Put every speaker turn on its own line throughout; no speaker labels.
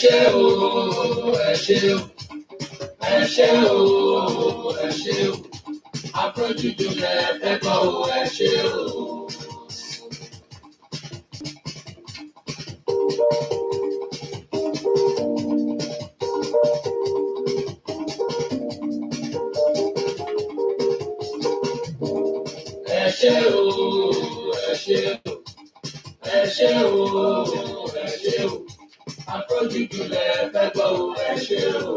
ṣé o ẹ ṣé o ẹ ṣé o ẹ ṣé o afrojuju lẹ fẹ́ gbọ́ o ẹ ṣé o. ẹ ṣé o ẹ ṣé o ẹ ṣé o ẹ ṣé o afrojuju lẹ fẹ́ gbọ́ o ẹ ṣé o.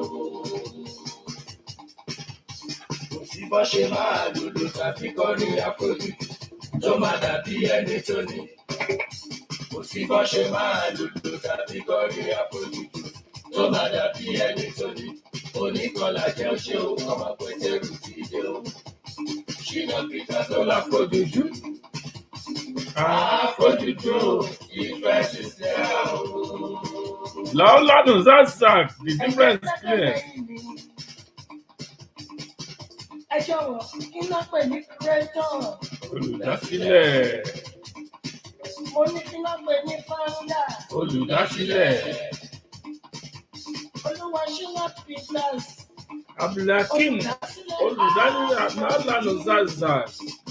kò sí bọ́ ṣe máa lùlù tàbí kọrin afrojuju tó máa dàbí ẹni tó ní. kò sí bọ́ ṣe máa lùlù tàbí kọrin afrojuju tó máa dàbí ẹni tó ní. oníkọlà jẹ́ ṣé o ọmọ pẹ̀tẹ́rù ti dé o. ṣìnà peter tó láfrojuju. Afrojuju ìfẹ́ ṣiṣẹ́ o.
Laolanu Zazak, the difference clear.
ẹ jọ̀wọ́ kí ló pè ní creator
Olùdásílẹ̀.
mo ní kí ló pè ní founder
Olùdásílẹ̀.
olúwa ṣínà peters
Abdulhakeem olùdásílẹ̀ Laolanu Zazak.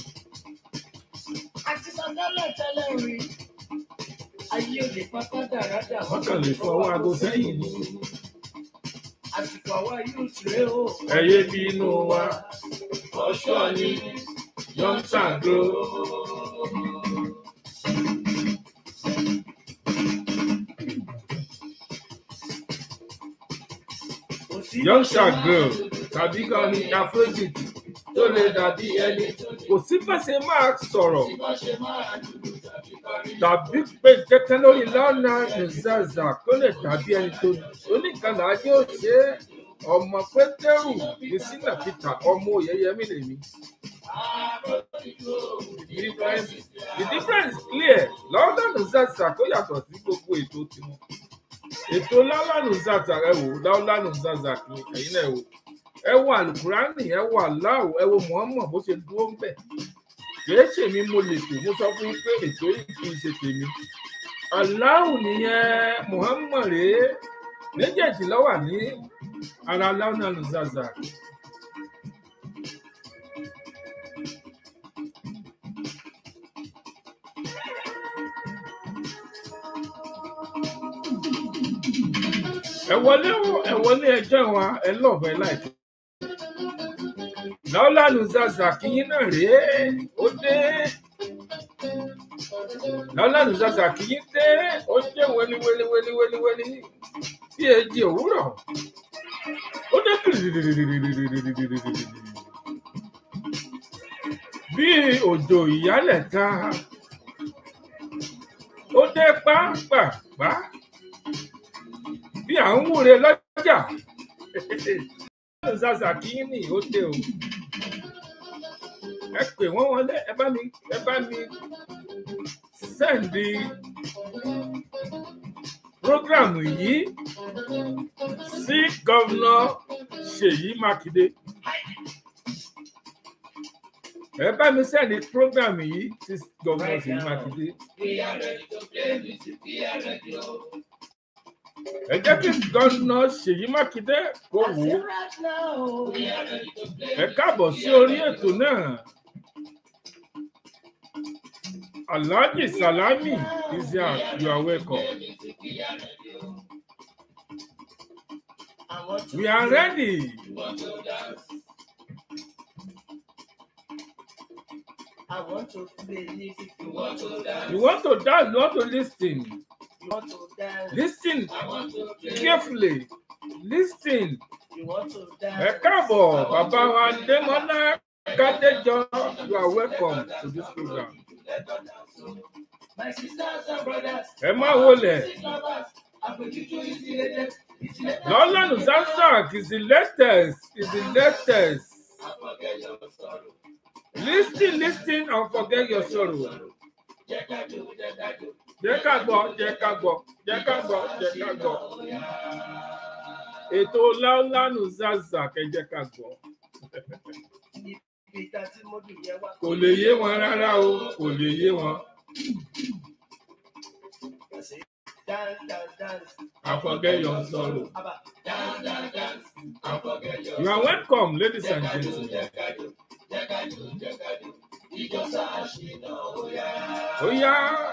àti sọdọ́lẹ̀ tẹ́lẹ̀ rí ayé òde pátá dáradà
Wọ́n kàn lè fọwọ́ aago sẹ́yìn ní.
àsìkò àwa yóò tìrẹ o.
Ẹyẹ bí inú wa. Ọ̀ṣọ́ ni Young Sangro. Young Sangro tàbí kan ní Afrobeat tó lè dàbí ẹni. Kò sí fẹsẹ̀ máa sọ̀rọ̀ tàbí pé kẹ́kẹ́ lórí Laolanu Zazak tó lè dàbí ẹni tó ní. Oníkànnà ajé ò ṣe é. Ọmọ Pétérù ní Sínà Peter ọmọ Oyèyẹmí lèmi. The difference the difference clear Laolanu Zazak ó yàtọ̀ sí gbogbo ètò tiwọn. Ètò Laolanu Zazak ẹ wò Laolanu Zazak ni ẹ̀yin náà ẹ wò. Ẹ wo Àlùkùránì ẹ wo Aláwò ẹ wo Muhammad bó ṣe dúró ń bẹ̀. Kìí ṣèmi mo lè tò mo sọ fún yín pé ètò yìí kì í ṣe tèmi. Aláwò nìyẹn Muhammad rèé méjèèjì ló wà ní ara Laolanu Zazak. ẹ wọlé o ẹ wọlé ẹjọ́ wa ẹ lọ́ọ̀fẹ́ láìpẹ́. Laolanu Zazak yín náà rèé ó dé. Laolanu Zazak yín dé ó jẹ́ wẹ́lí wẹ́lí wẹ́lí wẹ́lí wẹ́lí bí èjì òwúrọ̀. Ó dé kìrìrìrìrìrìrìrìrìrìrìrìrì. bí òjò ìyálẹ̀ta. Ó dé pápápá bí à ń wúre lọ́jà. Zazak yín ni ó dé o. Ẹ pè wọ́n wọlé ẹ bá mi ẹ bá mi sẹ́ǹdì prógrámù yìí sí gọ́vnà Ṣèyí Mákindé. Ẹ bá mi sẹ́ǹdì prógrámù yìí sí gọ́vnà Ṣèyí Mákindé.
We are ready to play music, we are ready o.
Ẹ jẹ́ kí gọ́vnà Ṣèyí Mákindé kó wò ó.
right now.
We are ready to play
Ẹ káàbọ̀ sí orí ètò náà. Alhaji Salami Isiaq, you are welcome.
music, we are ready o.
I want to
We are ready.
You want to dance?
I want to play music.
You want to dance?
You want to dance, you want to listen.
You want to dance.
Listen
I want to play.
carefully. Listen.
You want to
Ẹ
dance.
káàbọ̀, bàbá wa Démọ́lá Kádéjọ, you are welcome to this program.
My sisters and brothers,
Ẹ má wọlẹ̀.
music lovers, Afrojuju is the latest. It's the latest.
Laolanu Zazak is the latest, is the latest.
I forget your sorrow.
Listen, listen and forget your sorrow.
Jẹ́ ká jó, jẹ́ ká jó.
Jẹ́ ká gbọ́, jẹ́ ká gbọ́, jẹ́ ká gbọ́, jẹ́ ká gbọ́. Ètò Laolanu Zazak ẹ jẹ́ ká gbọ́.
Ibi ìta tí mo dùn yẹn wá.
Kò lè yé wọn rárá o, kò lè yé wọn.
dance, dance, dance.
and forget your sorrow.
Abba,
Dance, dance, dance, and forget your
You are welcome, ladies and
Jẹ́kájú,
gentlemen.
jẹ́kájú, jẹ́kájú, jẹ́kájú. Ìjọ sáàṣìnà ó yá.
Ó yá.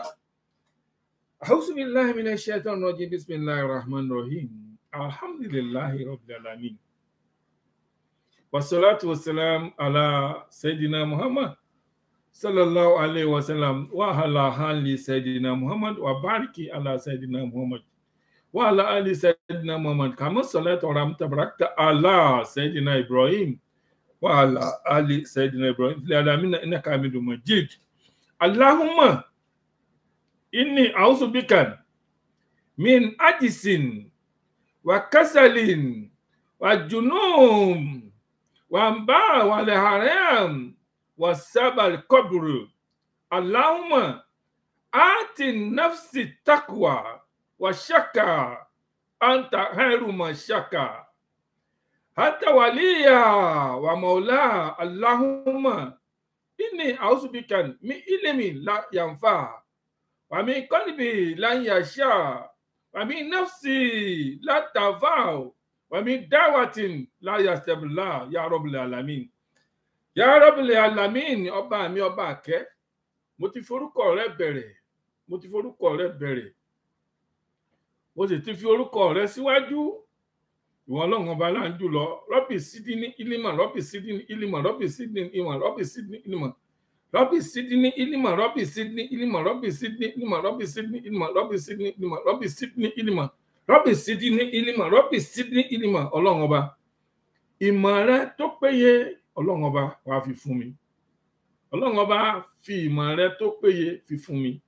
أعوذ بالله من الشيطان الرجيم بسم الله الرحمن الرحيم الحمد لله رب العالمين والصلاة والسلام على سيدنا محمد صلى الله عليه وسلم وعلى آل سيدنا محمد وبارك على سيدنا محمد وعلى آل سيدنا محمد كما صليت ورحمت باركت على سيدنا إبراهيم وعلى آل سيدنا إبراهيم في العالمين إنك حميد مجيد اللهم inni ausu bikan min ajisin wa kasalin wa junum wa mba wa leharam wa sabal kobru allahumma ati nafsi takwa wa shaka anta khairu man shaka hata waliya wa maula allahumma inni ausu bikan min ilmi la yanfa ومن قلبي لن يشاء ومن نفسي لا تنفع ومن دعوة لا يستجب لها يا رب العالمين يا رب العالمين ọba mi ọba àkẹ́ mo ti forúkọ rẹ bẹ̀rẹ̀ mo ti forúkọ rẹ bẹ̀rẹ̀ mo sì ti fi orúkọ rẹ síwájú ìwọ ọlọ́run ọba là ń jù lọ rọ́bì sídìní ìlímọ̀ rọ́bì sídìní ìlímọ̀ rọ́bì sídìní ìmọ̀ rọ́bì sídìní ìlímọ̀ Rabbi Sidney Ilima Rabbi Sidney Ilima Rabbi Sidney Ilima Rabbi Sidney Ilima Rabbi Sidney Ilima Rabbi Sidney Ilima Rabbi Sidney Ilima Rabbi Sidney Ilima Ọlọ́run ọba ìmọ̀ rẹ tó péye Ọlọ́run ọba wàá fi fún mi Ọlọ́run ọba fi ìmọ̀ rẹ tó péye fi fún mi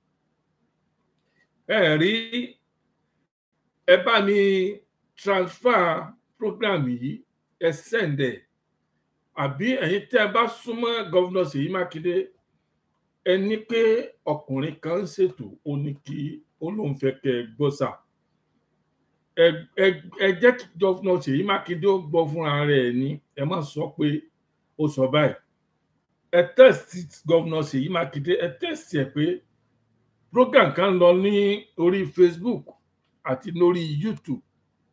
ẹ rí ẹ bá mi transfer program yìí ẹ send ẹ àbí ẹ̀yin tẹ́ ẹ bá súnmọ́ gọ́vnọ̀ Ṣèyí Mákindé ẹ ní pé ọkùnrin kan ń ṣètò ó ní kí ó lóun fẹ́ kẹ́ ẹ gbọ́ sà ẹ ẹ ẹ jẹ́ kí gọ́vnọ̀ Ṣèyí Mákindé ó gbọ́ fúnra rẹ̀ ní ẹ má sọ pé ó sọ báyìí ẹ tẹ́sítì gọ́vnọ̀ Ṣèyí Mákindé ẹ tẹ́sítì ẹ pé program kan lọ ní orí Facebook àti lórí YouTube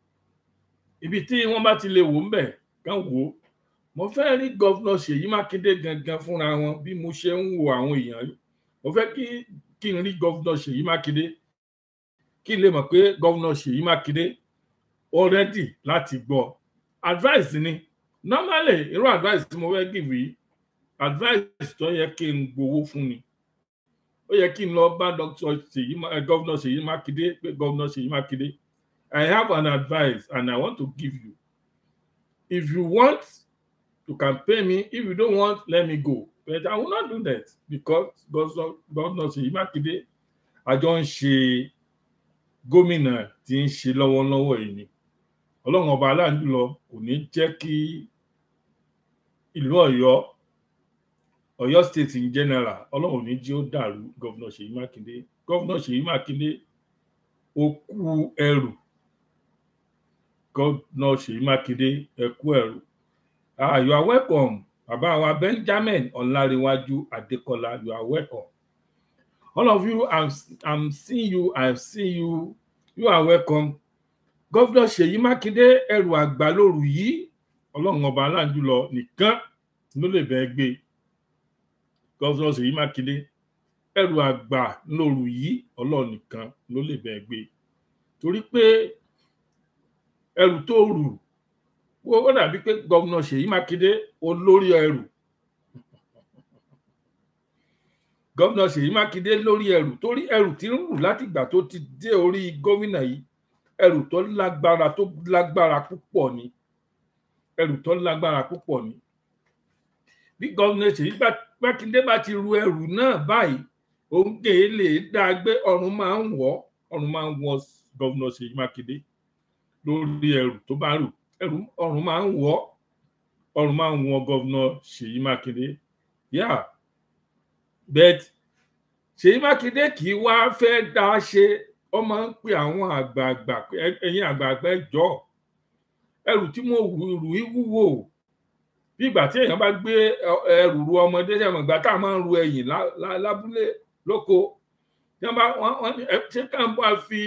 ibi tí wọ́n bá ti lè wò ń bẹ̀ kán wò ó mo fẹ́ rí gọ́vnà Ṣèyí Mákindé gangan fúnra wọn bí mo ṣe ń wo àwọn èèyàn yìí mo fẹ́ kí kí n rí gọ́vnà Ṣèyí Mákindé kí n lè mọ̀ pé gọ́vnà Ṣèyí Mákindé ó rẹ́dì láti gbọ́ advice ni normally irú advice tí mo fẹ́ give yìí advice tó yẹ kí n gbowó fún ni ó yẹ kí n lọ bá dr Ṣèyí gọ́vnà Ṣèyí Mákindé pé gọ́vnà Ṣèyí Mákindé I have an advice and I want to give you if you want you can pay me if you don't want let me go but i will not do that because governor Ṣèyí Mákindé àjọ ń ṣe gómìnà tí ń ṣe lọ́wọ́lọ́wọ́ yìí ni ọlọ́run ọba aláǹdùlọ kò ní jẹ́ kí ìlú Ọ̀yọ́ Ọ̀yọ́ state in general ọlọ́run ò ní jí ó dàrú governor Ṣèyí Mákindé governor Ṣèyí Mákindé ó kú ẹrù governor Ṣèyí Mákindé ẹ kú ẹrù Ah, you are welcome. Bàbá wa Benjamin Ọláréwájú Adékọlá, you are welcome. All of you, I'm, I'm seeing you, I've seen you, you are welcome. Gọ́fúnà Ṣèyí Mákindé ẹrù àgbà lóru yìí, ọlọ́run ọba aláǹjúlọ nìkan ló lè bẹ́ẹ̀ gbé. Gọ́fúnà Ṣèyí Mákindé ẹrù àgbà lóru yìí, ọlọ́run nìkan ló lè bẹ́ẹ̀ gbé. Torí pé ẹrù tó rù ó dàbí pé gómìnà Ṣèyí Mákindé olórí ẹrù gómìnà Ṣèyí Mákindé lórí ẹrù torí ẹrù tí ń rù látìgbà tó ti dé orí gómìnà yìí ẹrù tó lágbára tó lágbára púpọ̀ ni ẹrù tó lágbára púpọ̀ ni bí gómìnà Ṣèyí Mákindé bá ti ru ẹrù náà báyìí òun kè é lè dá a gbé ọrùn máa ń wọ̀ ọrùn máa ń wọ̀ gómìnà Ṣèyí Mákindé lórí ẹrù tó bá rù ẹrù ọrùn máa ń wọ ọrùn máa ń wọ gọvnọ Ṣèyí Mákindé yá bet Ṣèyí Mákindé kì í wá fẹ́ dá a ṣe ó máa ń pe àwọn àgbààgbà ẹ̀yin àgbààgbà jọ ẹrù tí mo rù í wúwo bí ìgbà tí èèyàn bá gbé ẹrù ru ọmọdé sẹ́wọ̀n ìgbà tá a máa ń ru ẹ̀yìn lábúlé lóko tí wọ́n bá wọ́n ṣé ká ń bá fi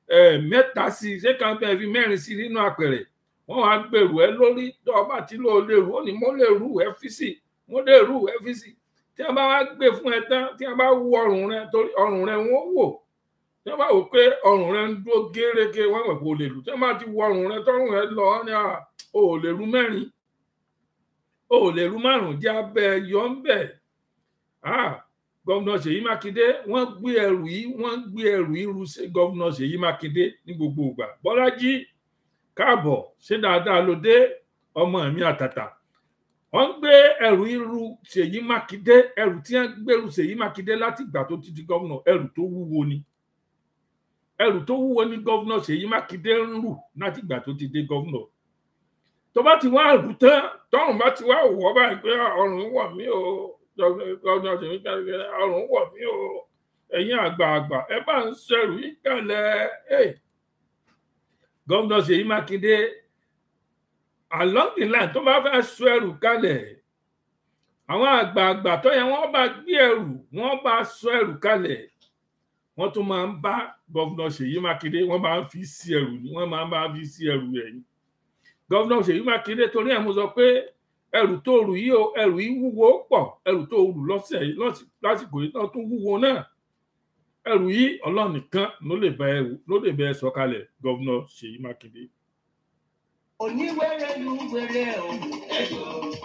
eh, mẹ́ta sí i ṣé kàn bẹ́ẹ̀ fi mẹ́rin sí i nínú àpẹẹrẹ wọ́n wá gbèrú ẹ lórí tó ọba tí ló lè rú ó ní mo lè rú ẹ fi sí mo lè rú ẹ fi sí tí wọ́n bá wá gbé fún ẹ tán tí wọ́n bá wú ọrùn rẹ torí ọrùn rẹ wọ́n wò tí wọ́n bá wò pé ọrùn rẹ ń dúró gérégé wọ́n mọ̀ pé o lè rú tí wọ́n bá ti wú ọrùn rẹ tọrùn rẹ lọ ní à o ò lè rú mẹ́rin o ò lè rú márùn jẹ́ abẹ́ yọ ń bẹ̀ ah gọ́vnà Ṣèyí Mákindé wọ́n gbé ẹrù yìí wọ́n gbé ẹrù yìí ru sí gọ́vnà Ṣèyí Mákindé ní gbogbo ìgbà Bọ́lájí káàbọ̀ ṣé dáadáa ló dé ọmọ mi àtàtà wọ́n gbé ẹrù irú Ṣèyí Mákindé ẹrù tí wọ́n gbèrú Ṣèyí Mákindé láti ìgbà tó ti di gómìnà ẹrù tó wúwo ni ẹrù tó wúwo ni gómìnà Ṣèyí Mákindé ń rù láti ìgbà tó ti dé gómìnà tó bá ti wá rù tán tọrùn bá ti wá wọ báyìí pé ọrùn wọ̀ mí o gómìnà Ṣèyí Mákindé ọrùn wọ̀ mí o ẹ̀yin àgbààgbà ẹ bá ń ṣẹrù yìí kalẹ̀ gómìnà Ṣèyí Mákindé along the line tó bá fẹ́ sọ ẹrù kalẹ̀ àwọn àgbààgbà tó yẹ wọ́n bá gbé ẹrù wọ́n bá sọ ẹrù kalẹ̀ wọ́n tún máa ń bá gómìnà Ṣèyí Mákindé wọ́n máa ń fi sí ẹrù ni wọ́n máa ń bá fi sí ẹrù ẹ̀yìn gómìnà Ṣèyí Mákindé torí ẹ̀ mo sọ pé ẹrù tó rù yìí o ẹrù yìí wúwo pọ̀ ẹrù tó rù lọ́sẹ̀ yìí lásìkò yìí náà tún wúwo náà ẹrù yìí Ọlọ́run nìkan ló lè bá ẹ ló lè bá ẹ sọ̀kalẹ̀ gómìnà Ṣèyí Mákindé.
oníwèrè lu wèrè o ẹjọ.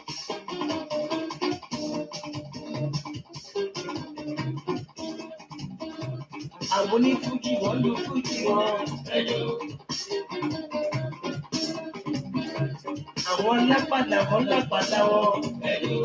àwọn onífújì wọn lu fújì wọn ẹjọ. àwọn lápàdà wọn lápàdà wọn ẹjọ.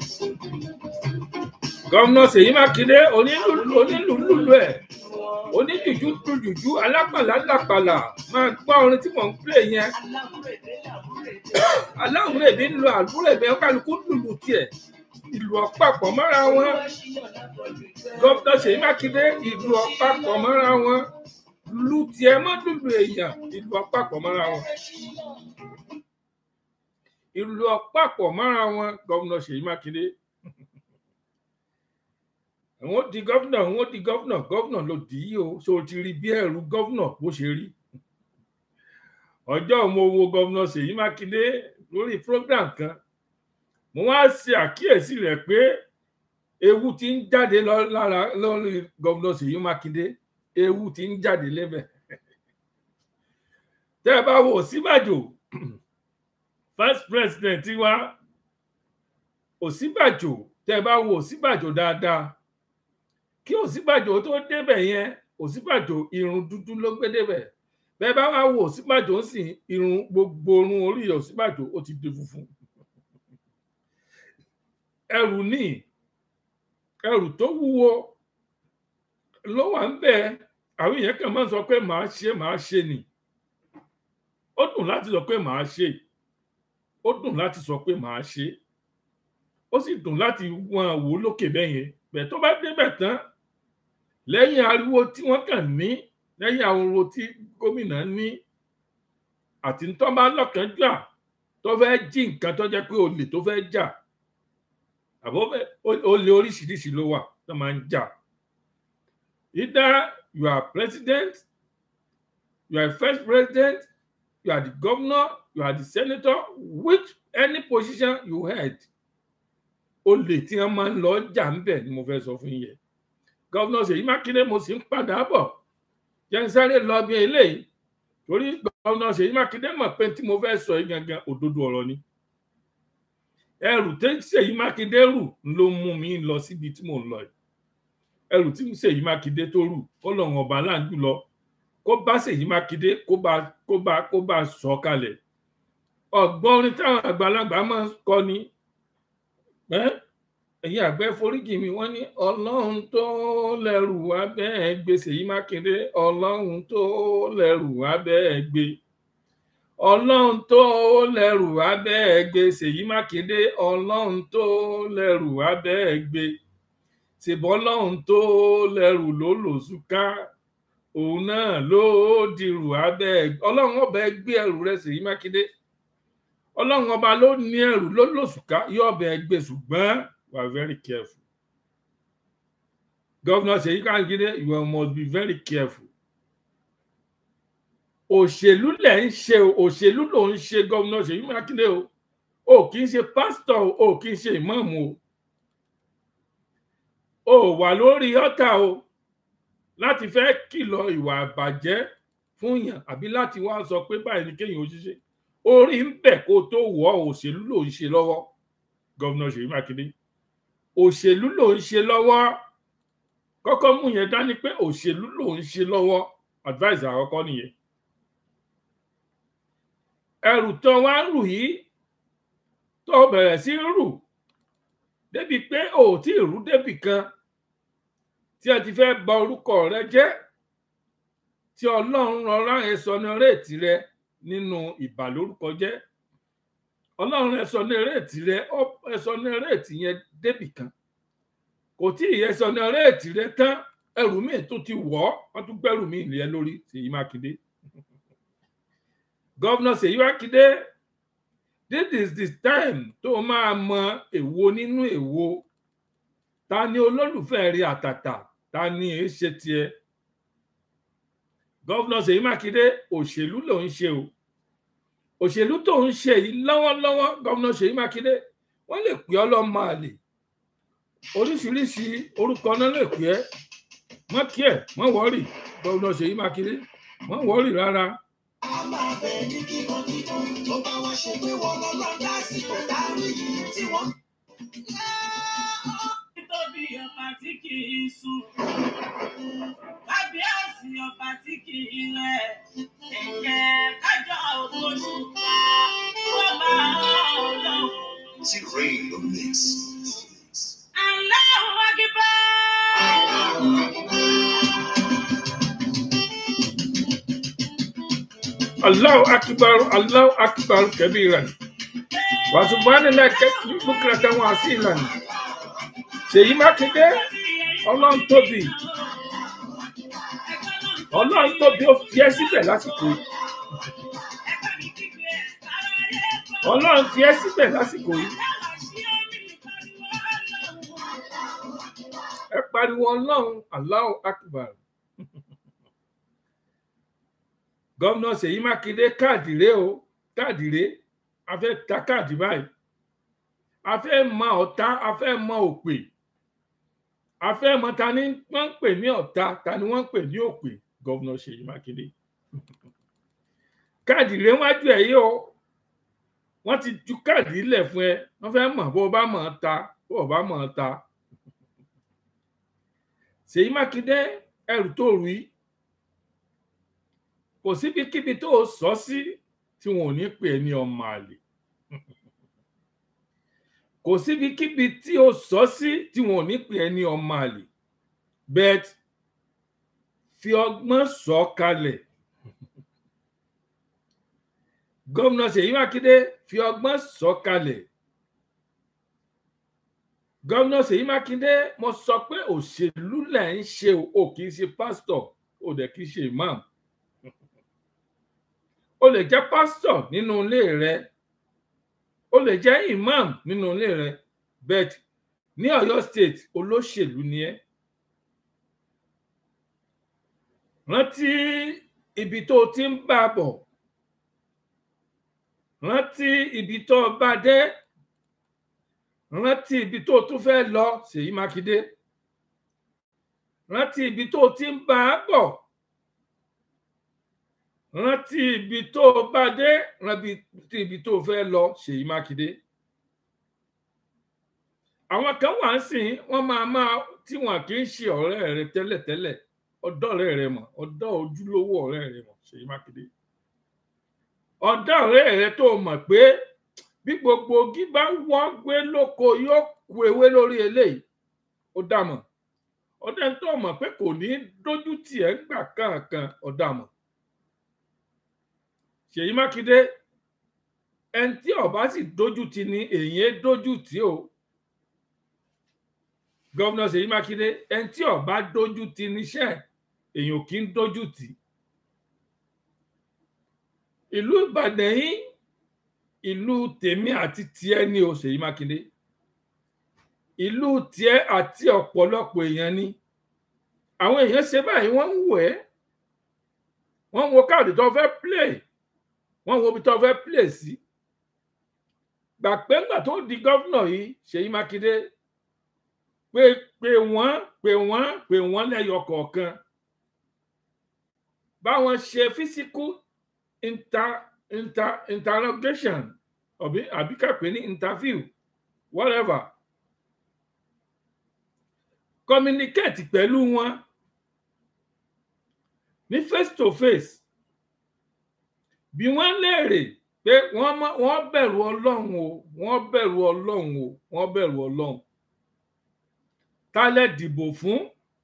gómìnà Ṣèyí Mákindé onílùlù onílùlù ẹ oníjùjú tu jùjú alápàlà lápàlà máa gbọ́ orin tí mò ń pè yẹn
aláwúrèdè làwúrèdè.
aláwùrèdè ń lo àlùrèdè kálukú lùlù tiẹ̀ ìlú ọ̀pápọ̀ mọ́ra wọn gómìnà Ṣèyí Mákindé ìlú ọ̀pápọ̀ mọ́ra wọn lu tiẹ̀ mọ́ lùlù èèyàn ìlú ọ̀pápọ̀ mọ́ra wọn ìlú ọ̀pápọ̀ mọ́ra wọn gómìnà Ṣèyí Mákindé àwọn di gómìnà àwọn di gómìnà gómìnà ló dì í o so ti rí bí ẹrù gómìnà bó ṣe rí ọjọ́ mo wo gómìnà Ṣèyí Mákindé lórí program kan mo wá ṣe àkíyèsí rẹ̀ pé ewu ti ń jáde lára lórí gómìnà Ṣèyí Mákindé ewu ti ń jáde lébẹ̀ tẹ́ ẹ bá wo Ọ̀ṣínbàjò first president wa Ọ̀ṣínbàjò tẹ́ ẹ bá wo Ọ̀ṣínbàjò dáadáa kí Ọ̀ṣínbàjò tó débẹ̀ yẹn Ọ̀ṣínbàjò irun dúdú ló gbé débẹ̀ bẹ́ẹ̀ bá wá wo Ọ̀ṣínbàjò ń sìn irun gbogbo irun orí Ọ̀ṣínbàjò ó ti di funfun ẹrù ní ẹrù tó wúwo ló wà ń bẹ àwọn èèyàn kan máa ń sọ pé màá ṣe màá ṣe ni ó dùn láti sọ pé màá ṣe ó dùn láti sọ pé màá ṣe ó sì dùn láti wọn wò lókè bẹ́ẹ̀ yẹn bẹ́ẹ̀ tó bá débẹ̀ tán lẹ́yìn ariwo tí wọ́n kàn ní lẹ́yìn ariwo tí gómìnà ní àti tó bá lọ́kànjúà tó fẹ́ jí nǹkan tó jẹ́ pé olè tó fẹ́ jà àbọ̀ olè oríṣiríṣi ló wà tó máa ń jà either you are president you are first president you are the governor you are the senator which any position you held olè tí wọn máa ń lọ jà ń bẹ ni mo fẹ́ sọ fún yẹn gọvnọ Ṣèyí Mákindé mo sì ń padà bọ̀ jẹ́ ń sáré lọ bí eléyìí torí gọvnọ Ṣèyí Mákindé mọ̀ pé tí mo fẹ́ sọ yìí gangan òdodo ọ̀rọ̀ ni ẹrù tí Ṣèyí Mákindé rù ló mú mi lọ síbi tí mò ń lọ yìí ẹrù tí Ṣèyí Mákindé tó rù kó lọ́rùn ọba láǹdù lọ kó bá Ṣèyí Mákindé kó bá kó bá kó bá sọ kalẹ̀ ọgbọ́n orin táwọn àgbàlagbà máa ń kọ ni ẹ̀yin àgbẹ̀ foríjì mi wọ́n ní ọlọ́run tó lẹ́rù wá bẹ́ẹ̀ gbé Ṣèyí Mákindé ọlọ́run tó lẹ́rù wá bẹ́ẹ̀ gbé ọlọ́run tó lẹ́rù wá bẹ́ẹ̀ gbé Ṣèyí Mákindé ọlọ́run tó lẹ́rù wá bẹ́ẹ̀ gbé ṣèbọ́ ọlọ́run tó lẹ́rù ló lòṣù ká òun náà ló dirù abẹ́ ọlọ́run ọbẹ̀ gbé ẹrù rẹ̀ Ṣèyí Mákindé ọlọ́run ọba ló ní ẹrù ló lòṣù ká yóò ọbẹ̀ gbé ṣùgbọ́n we are very careful. Governor Seyi Makinde, you must be very careful. òṣèlú lẹ̀ ń ṣe o òṣèlú ló ń ṣe gómìnà Ṣèyí Mákindé o o kì í ṣe pásítọ̀ o o kì í ṣe ìmáàmù o o wà lórí ọ̀tà o láti fẹ́ kìlọ̀ ìwà àbàjẹ́ fún yàn àbí láti wá sọ pé báyìí ni kéèyàn ó ṣiṣẹ́ orí ń bẹ̀ kó tó wọ̀ òṣèlú ló ń ṣe lọ́wọ́ gómìnà Ṣèyí Mákindé òṣèlú ló ń ṣe lọ́wọ́ kọ́kọ́ mú yẹn dání pé òṣèlú ló ń ṣe lọ́wọ́ advice àkọ́kọ́ nìyẹn ẹrù tó wá ń rù yìí tó bẹ̀rẹ̀ sí ń rù débi pé ò tí ì rú débì kan tí ẹ ti fẹ́ bà orúkọ rẹ jẹ́ tí ọlọ́run rọra ẹ sọ ní réètì rẹ nínú ìbàlórúkọ jẹ́ ọlọ́run ẹ sọ ní réètì rẹ ẹ sọ ní réètì yẹn débì kan kò tí ì yẹ sọ ní réètì rẹ tán ẹrù míì tó ti wọ̀ ọ́ wọ́n tún gbẹ́rù míì lé lórí Ṣèyí Mákindé gọ́vnà Ṣèyí Mákindé this is the time tó máa mọ èwo nínú èwo ta ni olólùfẹ́ rí àtàtà ta ni èé ṣe tiẹ̀ gọ́vnà Ṣèyí Mákindé òṣèlú ló ń ṣe o òṣèlú tó ń ṣe yìí lọ́wọ́lọ́wọ́ gọ́vnà Ṣèyí Mákindé wọ́n lè pè ọ́ lọ́mọ àlè oríṣiríṣi orúkọ náà lè pè ẹ́ mọ́ kí ẹ̀ mọ́ wọ́rì gọ́vnà Ṣèyí Mákindé mọ́ wọ́rì rárá
a máa bẹ ní kíkan kíkan tó bá wá ṣe pé wọn lọ́lọ́ lásìkò dárí yìí tí wọ́n.
Títóbi ọba tí kì í sùn. Kábíyèsí ọba tí kì í rẹ̀. Ẹ̀jẹ̀ kájọ ògbóṣù ká. Wọ́n máa ń lọ.
T-Rain the mix.
Allahu Akbar.
Allahu akbar Allahu akbar kabiran wa subhanallahi bukratan wa asilan Ṣèyí Mákindé Ọlọ́run tóbi Ọlọ́run tóbi ó fi ẹ́ síbẹ̀ lásìkò yìí Ọlọ́run fi ẹ́ síbẹ̀ lásìkò yìí ẹ pariwo Ọlọ́run Allahu akbar gómìnà Ṣèyí Mákindé káàdì rèé o káàdì rèé a fẹ́ ta káàdì báyìí a fẹ́ mọ ọ̀tá a fẹ́ mọ òpè a fẹ́ mọ ta ni wọ́n ń pè ní ọ̀tá ta ni wọ́n ń pè ní òpè gómìnà Ṣèyí Mákindé káàdì rèé wájú ẹ̀ yìí o wọ́n ti ju káàdì ilẹ̀ fún ẹ wọ́n fẹ́ mọ̀ bó o bá mọ̀ ọ́ ta bó o bá mọ̀ ọ́ ta Ṣèyí Mákindé ẹrù tó rù yìí kò síbikíbi tó o sọ sí tí wọn ò ní pè é ní ọmọ àlè kò síbikíbi tí o sọ sí tí wọn ò ní pè é ní ọmọ àlè bet fi ọgbọ́n sọ kalẹ̀ gómìnà Ṣèyí Mákindé fi ọgbọ́n sọ kalẹ̀ gómìnà Ṣèyí Mákindé mo sọ pé òṣèlú lẹ̀ ń ṣe o kì í ṣe pásítọ̀ o dẹ̀ kì í ṣe imam o lè jẹ́ pásítọ̀ nínú ilé rẹ o lè jẹ́ imam nínú ilé rẹ bet ní Ọ̀yọ́ state olóṣèlú ni ẹ́ rántí ibi tó o ti ń bá a bọ̀ rántí ibi tó o bá dé rántí ibi tó o tún fẹ́ lọ Ṣèyí Mákindé rántí ibi tó o ti ń bá a bọ̀ rántí ibi tó o bá dé rántí ibi tó o fẹ́ lọ Ṣèyí Mákindé àwọn kan wà ń sìn wọ́n máa máa tí wọn kì í ṣe ọ̀rẹ́ rẹ tẹ́lẹ̀tẹ́lẹ̀ ọ̀dọ̀ ọ̀rẹ́ rẹ mọ̀ ọ̀dọ̀ ojúlówó ọ̀rẹ́ rẹ mọ̀ Ṣèyí Mákindé ọ̀dọ̀ ọ̀rẹ́ rẹ tó mọ̀ pé bí gbogbo ogi bá wọ́n gbé lóko yóò ku ewé lórí eléyìí ó dà mọ̀ ọ̀dọ̀ tó mọ̀ pé kò ní dójú tì ẹ́ gbà kankan ọ̀dà mọ̀ Ṣèyí Mákindé ẹni tí ọba sì dójú tì ní èyí dójú tì o gọ́vnà Ṣèyí Mákindé ẹni tí ọba dójú tì níṣẹ́ èyàn kì í dójú tì ìlú Ìbàdàn yìí ìlú tèmi àti tiẹ̀ ni o Ṣèyí Mákindé ìlú tiẹ̀ àti ọ̀pọ̀lọpọ̀ èèyàn ni àwọn èèyàn ṣe báyìí wọ́n ń wò ẹ́ wọ́n wo káàdì tó fẹ́ play wọ́n wo ibi tó fẹ́ play sí gbà pé ńgbà tó di gọ́vnà yìí ṣèyí mákindé pé pé wọ́n pé wọ́n pé wọ́n lẹ́yọ kọ̀ọ̀kan báwọn ṣe physical inter inter interrogation àbí àbí kàpé ní interview whatever communicate pẹ̀lú wọn ní face to face bí wọ́n léèrè pé wọ́n mọ- wọ́n bẹ̀rù ọlọ́run o wọ́n bẹ̀rù ọlọ́run o wọ́n bẹ̀rù ọlọ́run ta lẹ dìbò fún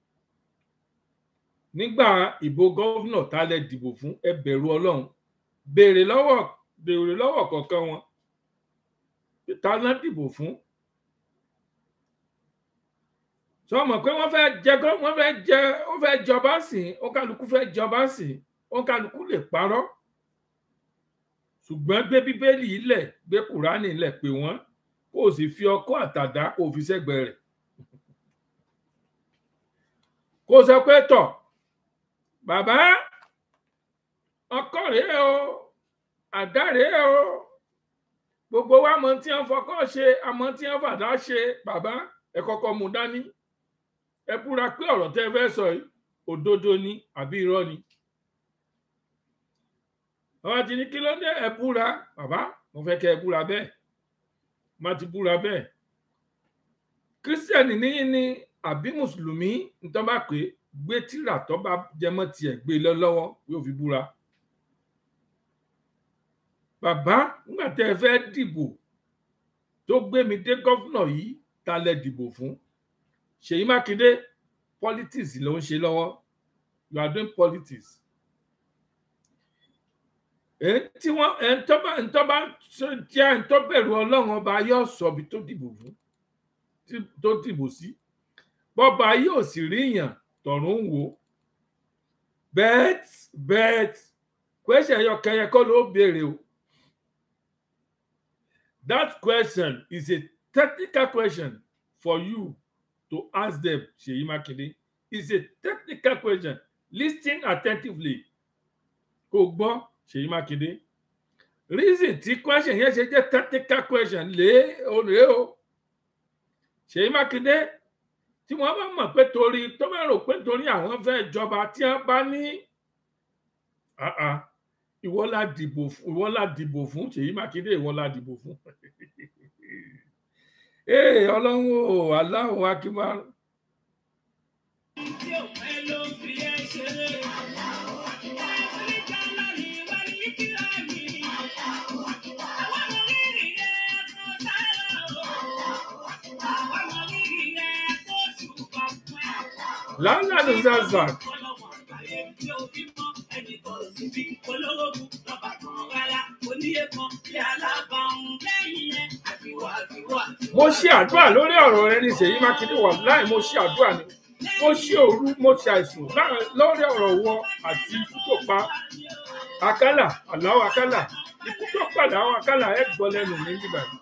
nígbà ìbò gọ́vnà ta lẹ dìbò fún ẹ bẹ̀rù ọlọ́run béèrè lọ́wọ́ béèrè lọ́wọ́ kọ̀ọ̀kan wọn pé ta lẹ dìbò fún sọ mọ̀ pé wọ́n fẹ́ jẹ gọ́- wọ́n fẹ́ jẹ wọ́n fẹ́ jọba sí i ó kálukú fẹ́ jọba sí i ó kálukú lè parọ́ ṣùgbọ́n gbé bíbélì ilẹ̀ gbé kùránì ilẹ̀ pé wọ́n kó o sì fi ọkọ́ àtàdá kó o fi sẹ́gbẹ̀ẹ́ rẹ̀ kó o sọ pé tọ̀ bàbá ọkọ rèé o àdá rèé o gbogbo wa mọ tí wọn fọkọ ṣe àmọ́ tí wọn fàdá ṣe bàbá ẹ kọ́kọ́ mú dání ẹ búra pé ọ̀rọ̀ tẹ́ ẹ fẹ́ sọ yìí òdodo ni àbí irọ́ ni àwọn àti ní kí ló dé ẹ búra bàbá mo fẹ́ kẹ́ ẹ búra bẹ́ẹ̀ má ti búra bẹ́ẹ̀ kírísítẹ̀nì níyí ni àbí mùsùlùmí nítorí bá pé gbé tírà tó bá jẹmọ́ tiẹ̀ gbé lọ lọ́wọ́ yóò fi búra bàbá nígbà tẹ́ ẹ fẹ́ dìbò tó gbé mi dé gọ́fúnà yìí ta lẹ dìbò fún ṣèyí mákindé politics ló ń ṣe lọ́wọ́ you are doing politics èyí tí wọ́n ẹni tó bá ẹni tó bá jẹ́ ẹni tó bẹ̀rù ọlọ́run ọba yóò sọ ibi tó dìbò fún tí- tó dìbò sí bọ́ba yóò sì ríyàn tọ̀run ń wò bet bet question yọ kẹyẹ kọ́ ló béèrè o that question is a technical question for you to ask them Seyi Makinde it's a technical question listen attentively kò gbọ́ Seyi Makinde reason tí question yẹn ṣe jẹ́ technical question lé olè o Seyi Makinde tí wọ́n bá mọ̀ pé torí tó bá rò pé torí àwọn fẹ́ jọba tí wọ́n bá ní ah ah, ìwọ la dìbò fún ìwọ la dìbò fún Ṣèyí Mákindé ìwọ la dìbò fún ee Ọlọ́run o aláwọ akíwá
tí ò pẹ́ ló fi ẹ́ ṣeré. Áfíríkà lónìí wá ní kíra mi. Àwọn ọmọ rírì rẹ̀ kò sára o. Àwọn ọmọ rírì rẹ̀ kò ṣùgbọ́n fún ẹ.
lálàánú zaza
Ọlọ́wọ̀n àgbáyé tí ó bímọ ẹnì kan sì bí olórogún lọ́ba kan rárá. Oníyé kan bí alábàáhùn lẹ́yìn ẹ̀ àtiwọ́ àtiwọ́ àtiwọ́.
mo ṣe àdúrà lórí ọ̀rọ̀ rẹ ní Ṣèyí Mákindé wà láì mo ṣe àdúrà ni mo ṣe òru mo ṣe àìsùn láàrin- lórí ọ̀rọ̀ wọn àti ikú tó pa àkàlà àláwọ àkàlà ikú tó padà àwọn àkàlà ẹ gbọ́ lẹ́nu mi nígbà yìí.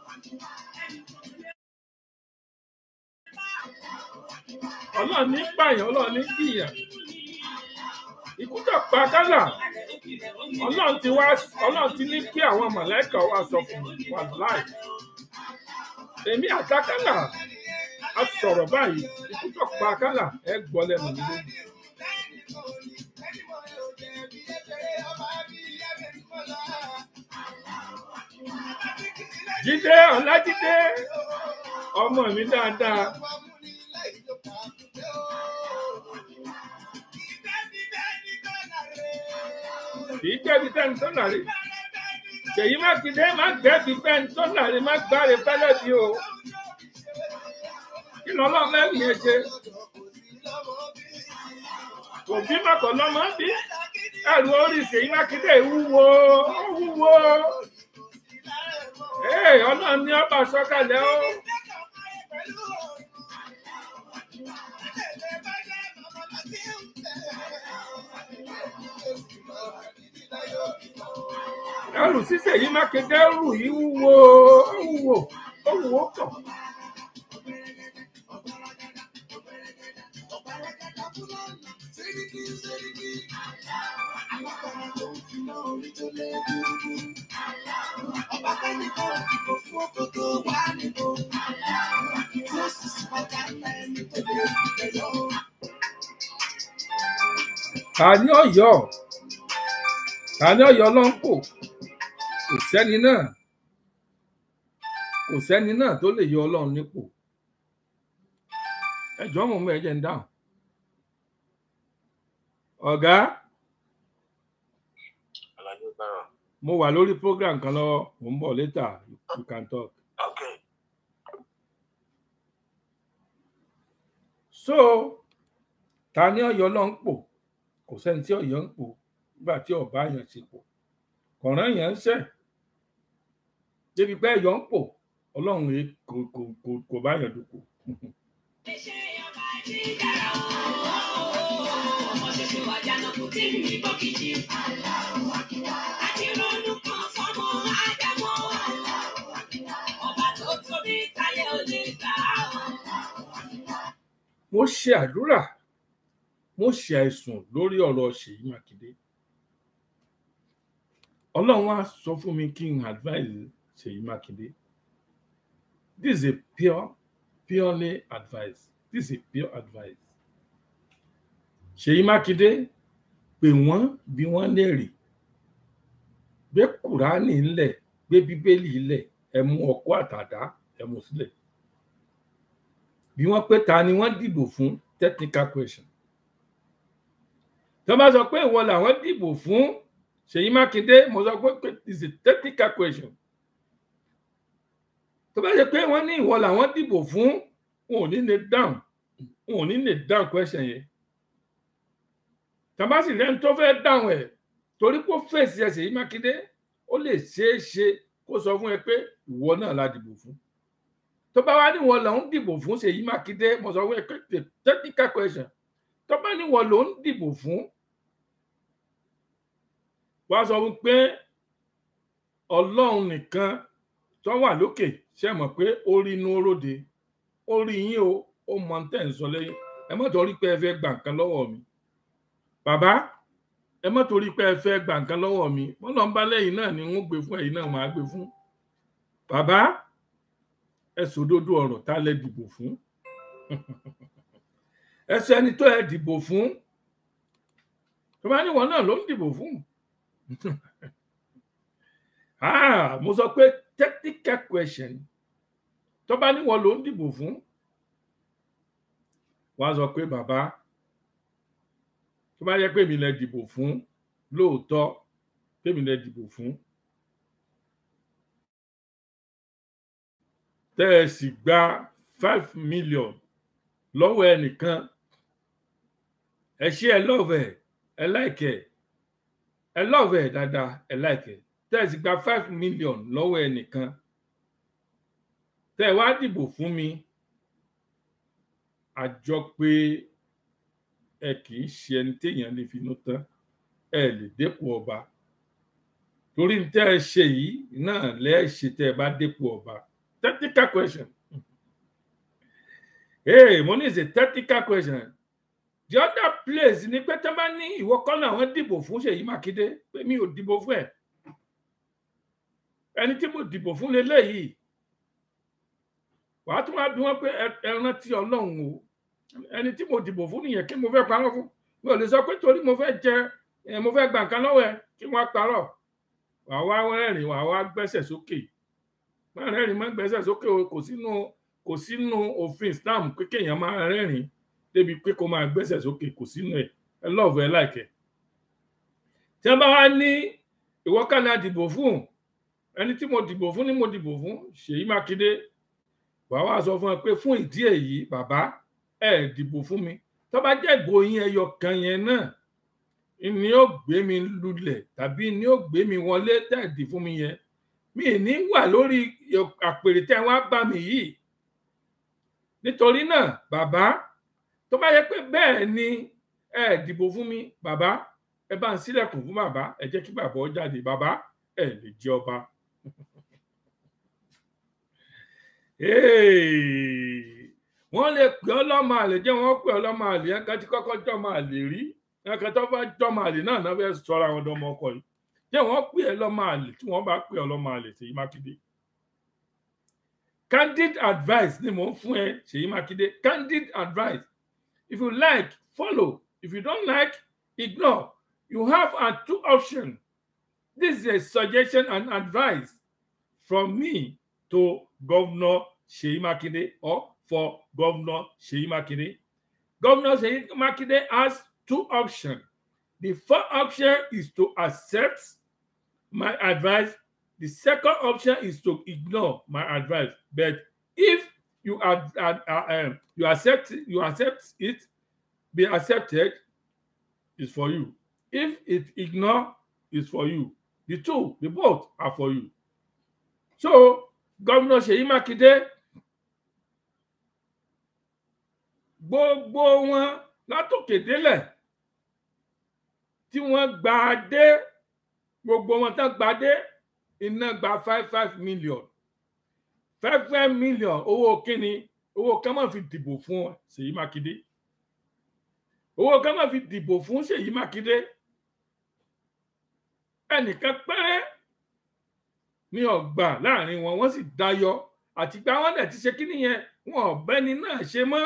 Ọlọ́run ní pààyàn Ọlọ́run ní jìyàn ikú tó pa àkàlà Ọlọ́run ti wá Ọlọ́run ti ní kí àwọn mọ̀lẹ́kà wá sọ fún mi wà láì èmi àtàkàlà a sọ̀rọ̀ báyìí ikú tó pa àkàlà ẹ gbọ́ lẹ́nu mi lónìí. Jídé Ọlájídé ọmọ mi dáadáa kì í gbẹ́bi tẹ́ni tó nàrí Ṣèyí Mákindé má gbẹ́bi tẹ́ni tó nàrí má gbáre fẹ́lẹ́ bí o kí lọ́lọ́ mẹ́rin yẹn ṣe kò bí mọ̀kàn lọ́mọ bí ẹrù orí Ṣèyí Mákindé wúwo ó wúwo ee ọlọ́run ní ọba sọ̀kalẹ̀ o ẹrù sí Ṣèyí Mákindé rù yìí wúwo ó wúwo ó wúwo kàn.
orí tó lé dúdú. Ọba kẹ́nìkan ìbò fún oko tó wà níbo. Tí ó sì sí ọjà ńlá ẹni tó lè tẹ̀yọ́.
ta ní ọ̀yọ́ ta ní ọ̀yọ́ ló ń pò kò sẹ́ni náà kò sẹ́ni náà tó lè yọ ọlọ́run nípò ẹjọ́ mọ̀ mọ́ ẹ̀jẹ̀ ń dáhùn ọ̀gá
Àlàyé gbára.
mo wà lórí program kan lọ́wọ́ mo ń bọ̀ later you can talk.
Okay.
so ta ní ọ̀yọ́ ló ń pò kò sẹ́ni tí ọ̀yọ́ ń pò nígbà tí ọba yẹn ti pò kọ̀ọ̀rán yẹn ń ṣẹ̀ débi pé ẹ̀yọ́ ń pò ọlọ́run yìí kò kò kò kò bá yẹn dùkú.
Iṣẹ́ ọba ti dára ooo. Ọmọ ṣoṣo àjànàkú tí ń ní bọ́kìtì. Àti ronú kan fọ́mọ Ádámọ̀. Ọba tó tóbi táyé ò lè gbà á o.
mo ṣe àdúrà mo ṣe àìsùn lórí ọ̀rọ̀ ṣèyí mákindé ọlọ́run á sọ fún mi kí n advise ṣèyí mákindé this is a pure purely advice this is a pure advice ṣèyí mákindé pè wọ́n bí wọ́n léèrè gbé kùránì ńlẹ̀ gbé bíbélì ńlẹ̀ ẹ mú ọkọ́ àtàdá ẹ mú sílẹ̀ bí wọ́n pé ta ni wọ́n dìbò fún technical question tó bá sọ pé ìwọ làwọn dìbò fún ṣèyí mákindé mo sọ pé it's a technical question tó bá ṣe pé wọ́n ní ìwọ làwọn dìbò fún wọn ò ní lè dáhùn wọn ò ní lè dáhùn question yẹn tó bá sì lẹ́nu tó fẹ́ dáhùn ẹ̀ torí kó fèsì ẹ̀ ṣèyí mákindé ó lè ṣeé ṣe kó sọ fún ẹ pé ìwọ náà la dìbò fún tó bá wá níwọ̀n lòún dìbò fún ṣèyí mákindé mo sọ wípé the technical question tó bá níwọ̀n lòún dìbò fún wá sọ wípé ọlọ́run nìkan tó wà lókè ṣe mọ̀ pé ó rí inú oróde ó rí yín o ó mọ tẹ́ ń sọ lẹ́yìn ẹ má torí pé ẹ fẹ́ gbà nǹkan lọ́wọ́ mi bàbá ẹ má torí pé ẹ fẹ́ gbà nǹkan lọ́wọ́ mi wọ́n lọ ń bá lẹ́yìn náà ni wọ́n gbé fún ẹ̀yìn náà máa gbé fún bàbá ẹ sòdodo ọ̀rọ̀ tá lẹ dìbò fún ẹ sọ ẹni tó ẹ dìbò fún tó bá níwọ̀n náà ló ń dìbò fún ah mo sọ pé technical question tó bá níwọ̀n ló ń dìbò fún wàá sọ pé bàbá tó bá yẹ pé mi lẹ dìbò fún lóòótọ́ pé mi lẹ dìbò fún tẹ́ ẹ sì gba five million lọ́wọ́ ẹnìkan ẹ ṣe ẹ lọ́ọ̀fẹ̀ ẹ láìkẹ̀ ẹ lọ́ọ̀fẹ̀ dáadáa ẹ láìkẹ̀ tẹ́ ẹ sì gba five million lọ́wọ́ ẹnìkan tẹ́ ẹ wá dìbò fún mi àjọ pé ẹ kì í ṣe ẹni téèyàn lè finú tán ẹ lè dépò ọba torí tẹ́ ẹ ṣe yìí náà lẹ́ẹ̀ ṣe tẹ́ ẹ bá dépò ọba technical question. Hey, money is a technical question. The other place ni pé tó bá ní ìwọ kọ́ náà wọ́n dìbò fún Ṣèyí Mákindé pé mi ò dìbò fún ẹ̀. Ẹni tí mo dìbò fún leléyìí. Wàá tún wá bí wọ́n pé ẹ rántí Ọlọ́run o. Ẹni tí mo dìbò fún nìyẹn kí mo fẹ́ parọ́ fún. Mi ò lè sọ pé torí mo fẹ́ jẹ mo fẹ́ gba nǹkan lọ́wọ́ ẹ kí wọ́n parọ́. Wàá wá rẹ́rìn-ín wàá wá gbẹ́sẹ̀ sókè máa rẹ́rìn máa gbẹ́sẹ̀ sókè o kò sínú kò sínú òfin Islam pé kéèyàn máa rẹ́rìn débi pé kó máa gbẹ́sẹ̀ sókè kò sínú ẹ̀ ẹ lọ́ọ̀fù ẹ láìkẹ́. tí wọ́n bá wá ní ìwọ́kànnì àdìbò fún ẹni tí mo dìbò fún ni mo dìbò fún Ṣèyí Mákindé wàá wá sọ fún ẹ pé fún ìdí èyí bàbá ẹ dìbò fún mi tó bá jẹ́ ìbò yín ẹyọ kan yẹn náà ni ó gbé mi lulẹ̀ tàbí ni ó gbé mi wọlé tẹ̀dí fún mi yẹn mi ní wà lórí àpèrè tẹ́ wá bá mi yìí nítorí náà bàbá tó bá yẹ pé bẹ́ẹ̀ ni ẹ dìbò fún mi bàbá ẹ bá ń sílẹ̀kùn fún bàbá ẹ jẹ́ kí bàbá ó jáde bàbá ẹ lè jẹ ọba. wọ́n lè pè ọ́ lọ́mọ àlè jẹ́ wọ́n pè ọ́ lọ́mọ àlè ẹ̀ka tí kọ́kọ́ jọ́mọ àlè rí ẹ̀ka tó bá jọ́mọ àlè náà náà fẹ́ sọ́ra àwọn ọmọ ọkọ yìí jẹ́ wọ́n pè ẹ́ lọ́mọ àlè tí wọ́n bá pè ọ́ lọ́mọ àlè Ṣèyí Mákindé candid advice ni mò ń fún ẹ Ṣèyí Mákindé candid advice if you like follow if you don't like ignore you have a two option this is a suggestion and advice from me to Governor Ṣèyí Mákindé or for Governor Ṣèyí Mákindé Governor Ṣèyí Mákindé has two options the first option is to accept my advice the second option is to ignore my advice but if you are uh, uh, um, you accept you accept it be accepted is for you if it ignore is for you the two the both are for you so governor Ṣèyí Mákindé gbogbo wọn látòkè délẹ̀ tí wọ́n gba dé gbogbo wọn tán gba dé iná gba five five million five five million owó kíni owó kan máa fi dìbò fún Ṣèyí Mákindé owó kan máa fi dìbò fún Ṣèyí Mákindé ẹnìkan péré ní ọgbà láàrin wọn wọ́n sì dayọ àtìgbà wọn dẹ̀ ti ṣe kíni yẹn wọn ọ̀bẹ́ni náà ṣe mọ́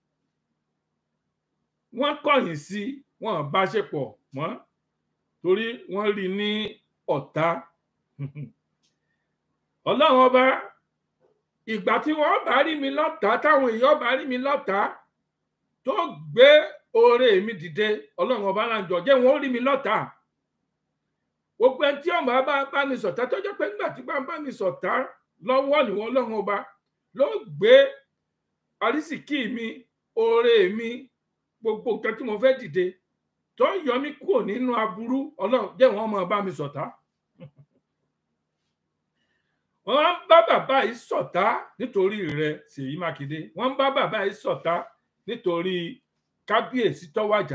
wọ́n kọ̀yìn sí wọn bá ṣe pọ̀ mọ́ torí wọ́n rí ní ọ̀tá ọlọ́run ọba ìgbà tí wọ́n bá rí mi lọ́tà táwọn èèyàn bá rí mi lọ́tà tó gbé oore mi dìde ọlọ́run ọba náà jọ jẹ́ wọ́n rí mi lọ́tà gbogbo ẹni tí ọmọ bá bá mi sọ̀tá tó jẹ́ pé nígbà tí bá ń bá mi sọ̀tá lọ́wọ́ níwọ̀n ọlọ́run ọba ló gbé àrísìkí mi oore mi gbogbo nǹkan tí mo fẹ́ dìde tó yọ mí kúrò nínú aburú ọlọ́run jẹ́ wọ́n máa bá mi sọ̀tá wọ́n ń bá bàbá yìí ṣọ̀tá nítorí rẹ̀ Ṣèyí Mákindé wọ́n ń bá bàbá yìí ṣọ̀tá nítorí kábíyèsí tó wàjà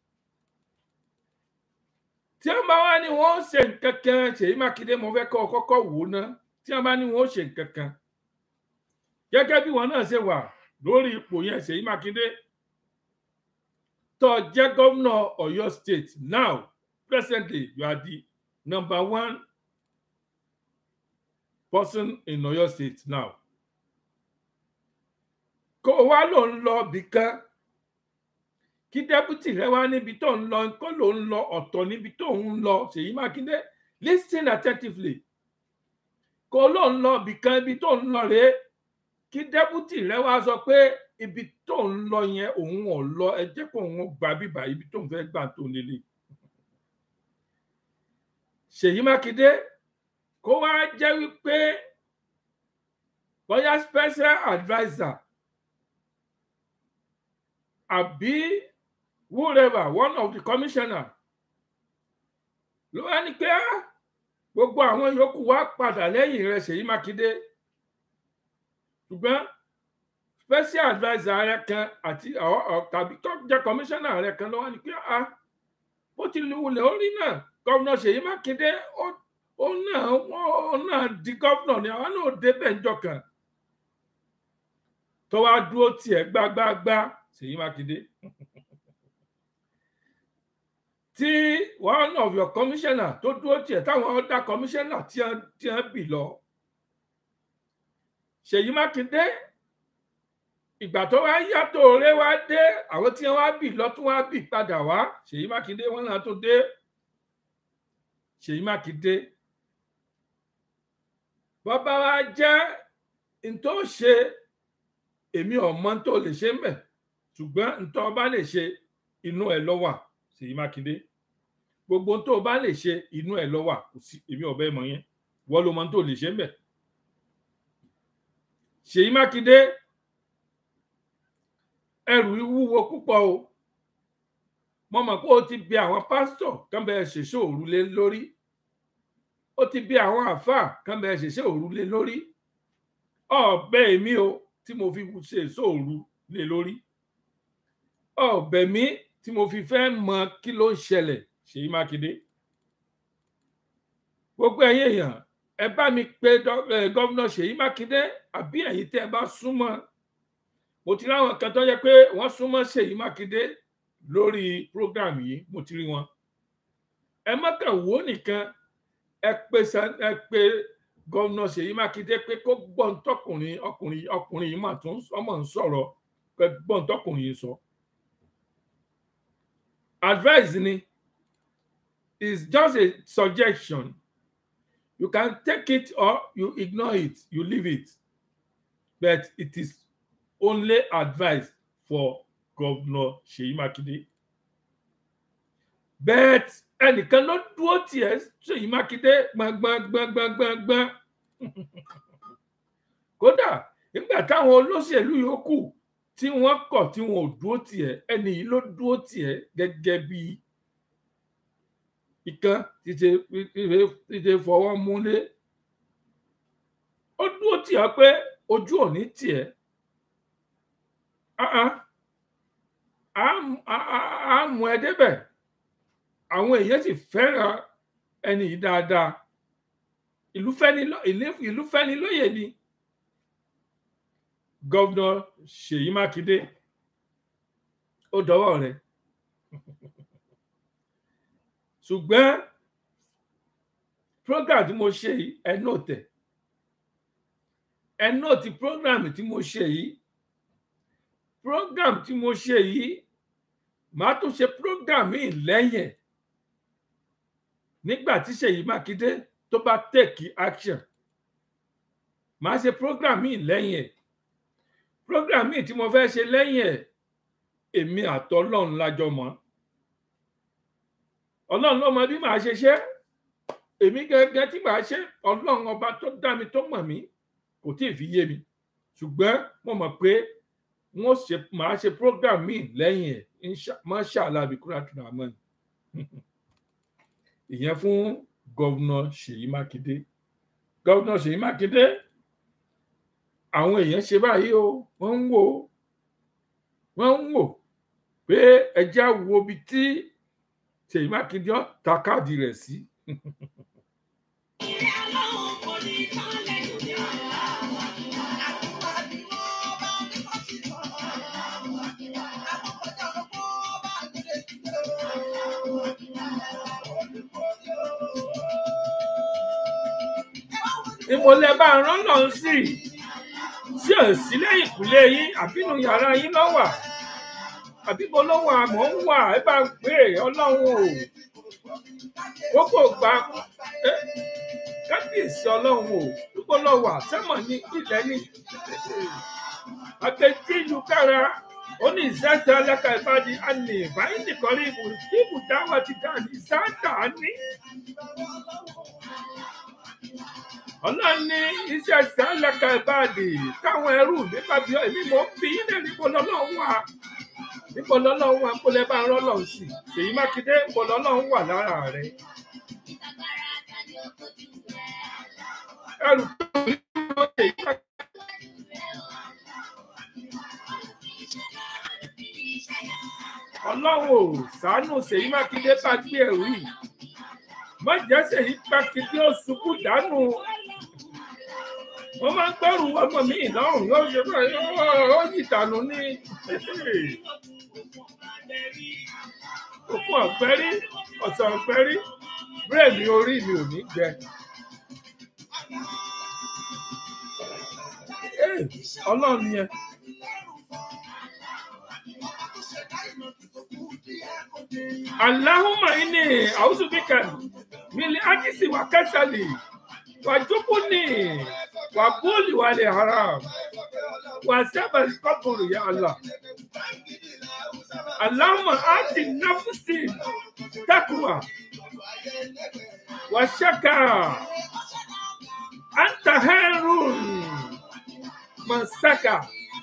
tí wọ́n bá wá ní wọ́n ṣe nǹkan kan Ṣèyí Mákindé mo fẹ́ kọ́ ọ kọ́kọ́ wò ná tí wọ́n bá ní wọ́n ṣe nǹkan kan gẹ́gẹ́ bí wọn náà ṣe wà lórí ipò yẹn Ṣèyí Mákindé tó jẹ́ gómìnà Ọ̀yọ́ state now presently you are the number one person in Ọ̀yọ́ state now kó o wá ló ń lọ bìkan kí dẹ́pútì rẹ wá níbi tó ń lọ kó ló ń lọ ọ̀tọ̀ níbi tó ń lọ Ṣèyí Mákindé listen attentively kó ló ń lọ bìkan ibi tó ń lọ rèé kí dẹ́pútì rẹ wá sọ pé ibi tó ń lọ yẹn òun ò lọ ẹ jẹ́ kó òun gba bíbá ibi tó ń fẹ́ gbà tó nílé Ṣèyí Mákindé kó wá jẹ́ wípé bóyá special adviser àbí whoever one of the commissioner ló wá ní pé gbogbo àwọn yòókù wá padà lẹ́yìn rẹ̀ Ṣèyí Mákindé ṣùgbọ́n special adviser rẹ kan àti tàbí tó jẹ́ commissioner rẹ kan ló wá ní pé bó ti wulẹ̀ ó rí náà gómìnà Ṣèyí Mákindé ó náà ó náà di gómìnà ni àwọn náà débẹ̀ ńjọ́ kan tó wá dúró tiẹ̀ gbágbáágbá Ṣèyí Mákindé tí one of your commissioner tó dúró tiẹ̀ táwọn other commissioner tí wọ́n bì lọ Ṣèyí Mákindé ìgbà tó wá yàtọ̀ òré wá dé àwọn tí wọ́n wá bì lọ tún wá bì padà wá Ṣèyí Mákindé wọ́n náà tún dé Ṣèyí Mákindé bọ́bá wa jẹ́ ntọ́ ṣe èmi ọ̀mọ́ tó lè ṣe mbẹ̀ ṣùgbọ́n ntọ́ bá lè ṣe inú ẹ̀ ló wà Ṣèyí Mákindé gbogbo tó bá lè ṣe inú ẹ̀ ló wà kò sí èmi ọ̀bẹ mọ̀ yẹn wọ́n ló mọ tó lè ṣe mbẹ̀ Ṣèyí Mákindé ẹrù wúwo púpọ̀ o mo mọ̀ pé o ti bi àwọn pásítọ̀ kan bẹ́ẹ̀ ṣèṣe òrùlé lórí ó ti bí àwọn àáfàá kan bẹ ṣẹṣẹ òru lé lórí ọbẹ mi o tí mo fi ṣe sóòru lé lórí ọbẹ mi tí mo fi fẹ́ mọ kí ló ń ṣẹlẹ̀ Ṣèyí Mákindé gbogbo ẹ̀yin èèyàn ẹ bá mi pe gọvnọ Ṣèyí Mákindé àbí ẹ̀yin tẹ́ ẹ bá súnmọ́ mo ti ráwọn kan tó yẹ pé wọ́n súnmọ́ Ṣèyí Mákindé lórí program yìí mo ti rí wọn ẹ má kàn wò ó nìkan ẹ pé Sa- ẹ pé gómìnà Ṣèyí Mákindé pé kó gbọ́n tọkùnrin ọkùnrin ọkùnrin yìí mà tún ọmọ ń sọ̀rọ̀ pé gbọ́n tọkùnrin yìí sọ. advice ni is just a suggestion you can take it or you ignore it you leave it but it is only advice for governor Ṣèyí Mákindé but ẹnìkan ló dúró tiẹ̀ Ṣèyí Mákindé gbọngbọngbọngbọngbọn kódà nígbà táwọn olóṣèlú yòókù tí wọ́n kọ̀ tí wọn ò dúró tiẹ̀ ẹni yìí ló dúró tiẹ̀ gẹ́gẹ́ bí ìkan tí ṣe tí ṣe fọwọ́ múlé ó dúró tiẹ̀ pé ojú ò ní tiẹ̀ Ah, ah. á á- á- á mú ẹ débẹ̀ àwọn èèyàn sì fẹ́ràn ẹni yìí dáadáa ìlú fẹ́ni ló- ìlú- ìlú fẹ́ni lóye ni gọ́vnà Ṣèyí Mákindé ó dọwọ́ rẹ̀ ṣùgbọ́n program tí mo ṣe yìí ẹ nóòtẹ̀ ẹ nóòtì program tí mo ṣe yìí program tí mo ṣe yìí màá tún ṣe program míì lẹ́yìn ẹ̀ nígbà tí Ṣèyí Mákindé tó bá take action màá ṣe program míì lẹ́yìn ẹ̀ program míì tí mo fẹ́ ṣe lẹ́yìn ẹ̀ èmi àtọlọ́run lájọ mọ̀ ọlọ́run ló mọ bí màá ṣe ṣe èmi gẹ́gẹ́ tí màá ṣe ọlọ́run ọba tó dá mi tó mọ̀ mí kò tí ì fi yé mi ṣùgbọ́n mo mọ̀ pé wọ́n ṣe màá ṣe program míì lẹ́yìn ẹ̀ insha- mashallah bikura tunamani ìyẹn fún gọ́vnà Ṣèyí Mákindé gọ́vnà Ṣèyí Mákindé àwọn èèyàn ṣe báyìí o wọ́n ń wò ó wọ́n ń wò pé ẹja wo ibi tí Ṣèyí Mákindé ó ta káàdì rẹ̀ sí
Ilé Ọlọ́run kò ní tán lẹ́nu ní ọ̀la.
ìmọ̀lẹ́ bá rán lọ sí sí ò sí lẹ́yìn ìkúlé yín àbínú yàrá yín ló wà àbíbo ló wà mọ̀ ń wà ẹ bá ń pè é ọlọ́run o kókò gba ẹ kábíyèsí ọlọ́run o dúpọ̀ lọ wà sẹ́mọ̀ ní ilẹ̀ ní àtẹ̀jí ìlú kára ó ní ìsáta alákà ìbàdí àní ìbáyìí nìkan rí ibù ibù dáwà ti dà ní sáńtà ní. ọlọ́run ní iṣẹ́ sálẹ̀ka ìbàdí káwọn ẹrú nípa bí èmi mò ń bí yín náà níbo lọ́lọ́run wà níbo lọ́lọ́run wà kó lẹ́ bá ń rọ́lọ́run sí Ṣèyí Mákindé níbo lọ́lọ́run wà lára rẹ̀ ẹrù tó ń bọ̀ Ṣèyí Mákindé. ọlọ́run ò ṣàánú Ṣèyí Mákindé bá gbé ẹrù yìí má jẹ́ Ṣèyí Mákindé ó ṣubú dànù wọ́n máa ń gbẹ́rù ọmọ mi lọ́rùn yóò ṣe bẹ́ẹ̀ ó yí dànù ní òkun ọ̀gbẹ́rí ọ̀sán ọ̀gbẹ́rí bírèmì orí mi ò ní gbẹ. Ee, ọlọ́run yẹn Allahumma inni a'udhu bika min al-ajzi wa kasali wa jubni wa buli wa haram wa sabal qabr ya Allah. Allahumma ati nafsi taqwa wa shaka anta khairun man saka.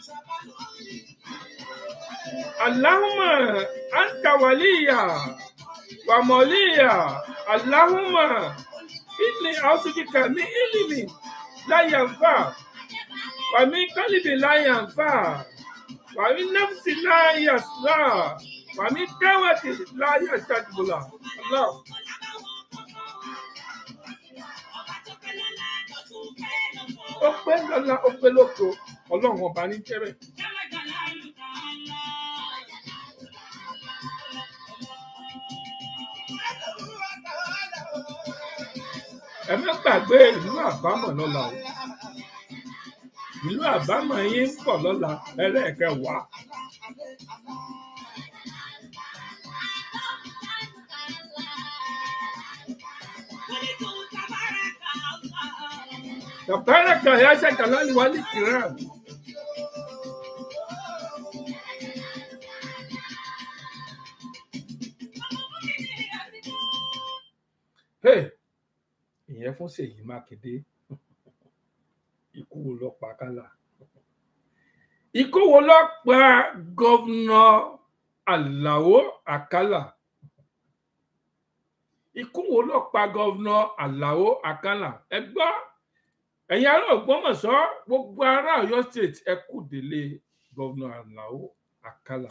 اللهم أنت وليا وموليا اللهم إني أعوذ بك من علم لا ينفع ومن قلب لا ينفع ومن نفس لا يسرع ومن دعوة لا يستجب له الله ó pé lọ́la ó pé lóko ọlọ́run ọba ní jẹ́rẹ̀. ẹ má gbàgbé ìlú àbámọ̀ lọ́la o ìlú àbámọ̀ yín ń pọ̀ lọ́la ẹlẹ́ẹ̀kẹwàá tabaraka ya ṣàkàlálì wálé kìrán Hey, ìyẹn fún Ṣèyí Mákindé ikú wo ló pa Kálá ikú wo ló pa gọ́vnà Àlàó Àkàlà ikú wo ló pa gọ́vnà Àlàó Àkàlà ẹ gbọ́ ẹ̀yin ará Ògbómọ̀ṣọ́ gbogbo ará Ọ̀yọ́ state ẹ kú délé gọ́vnà Àlàó Àkàlà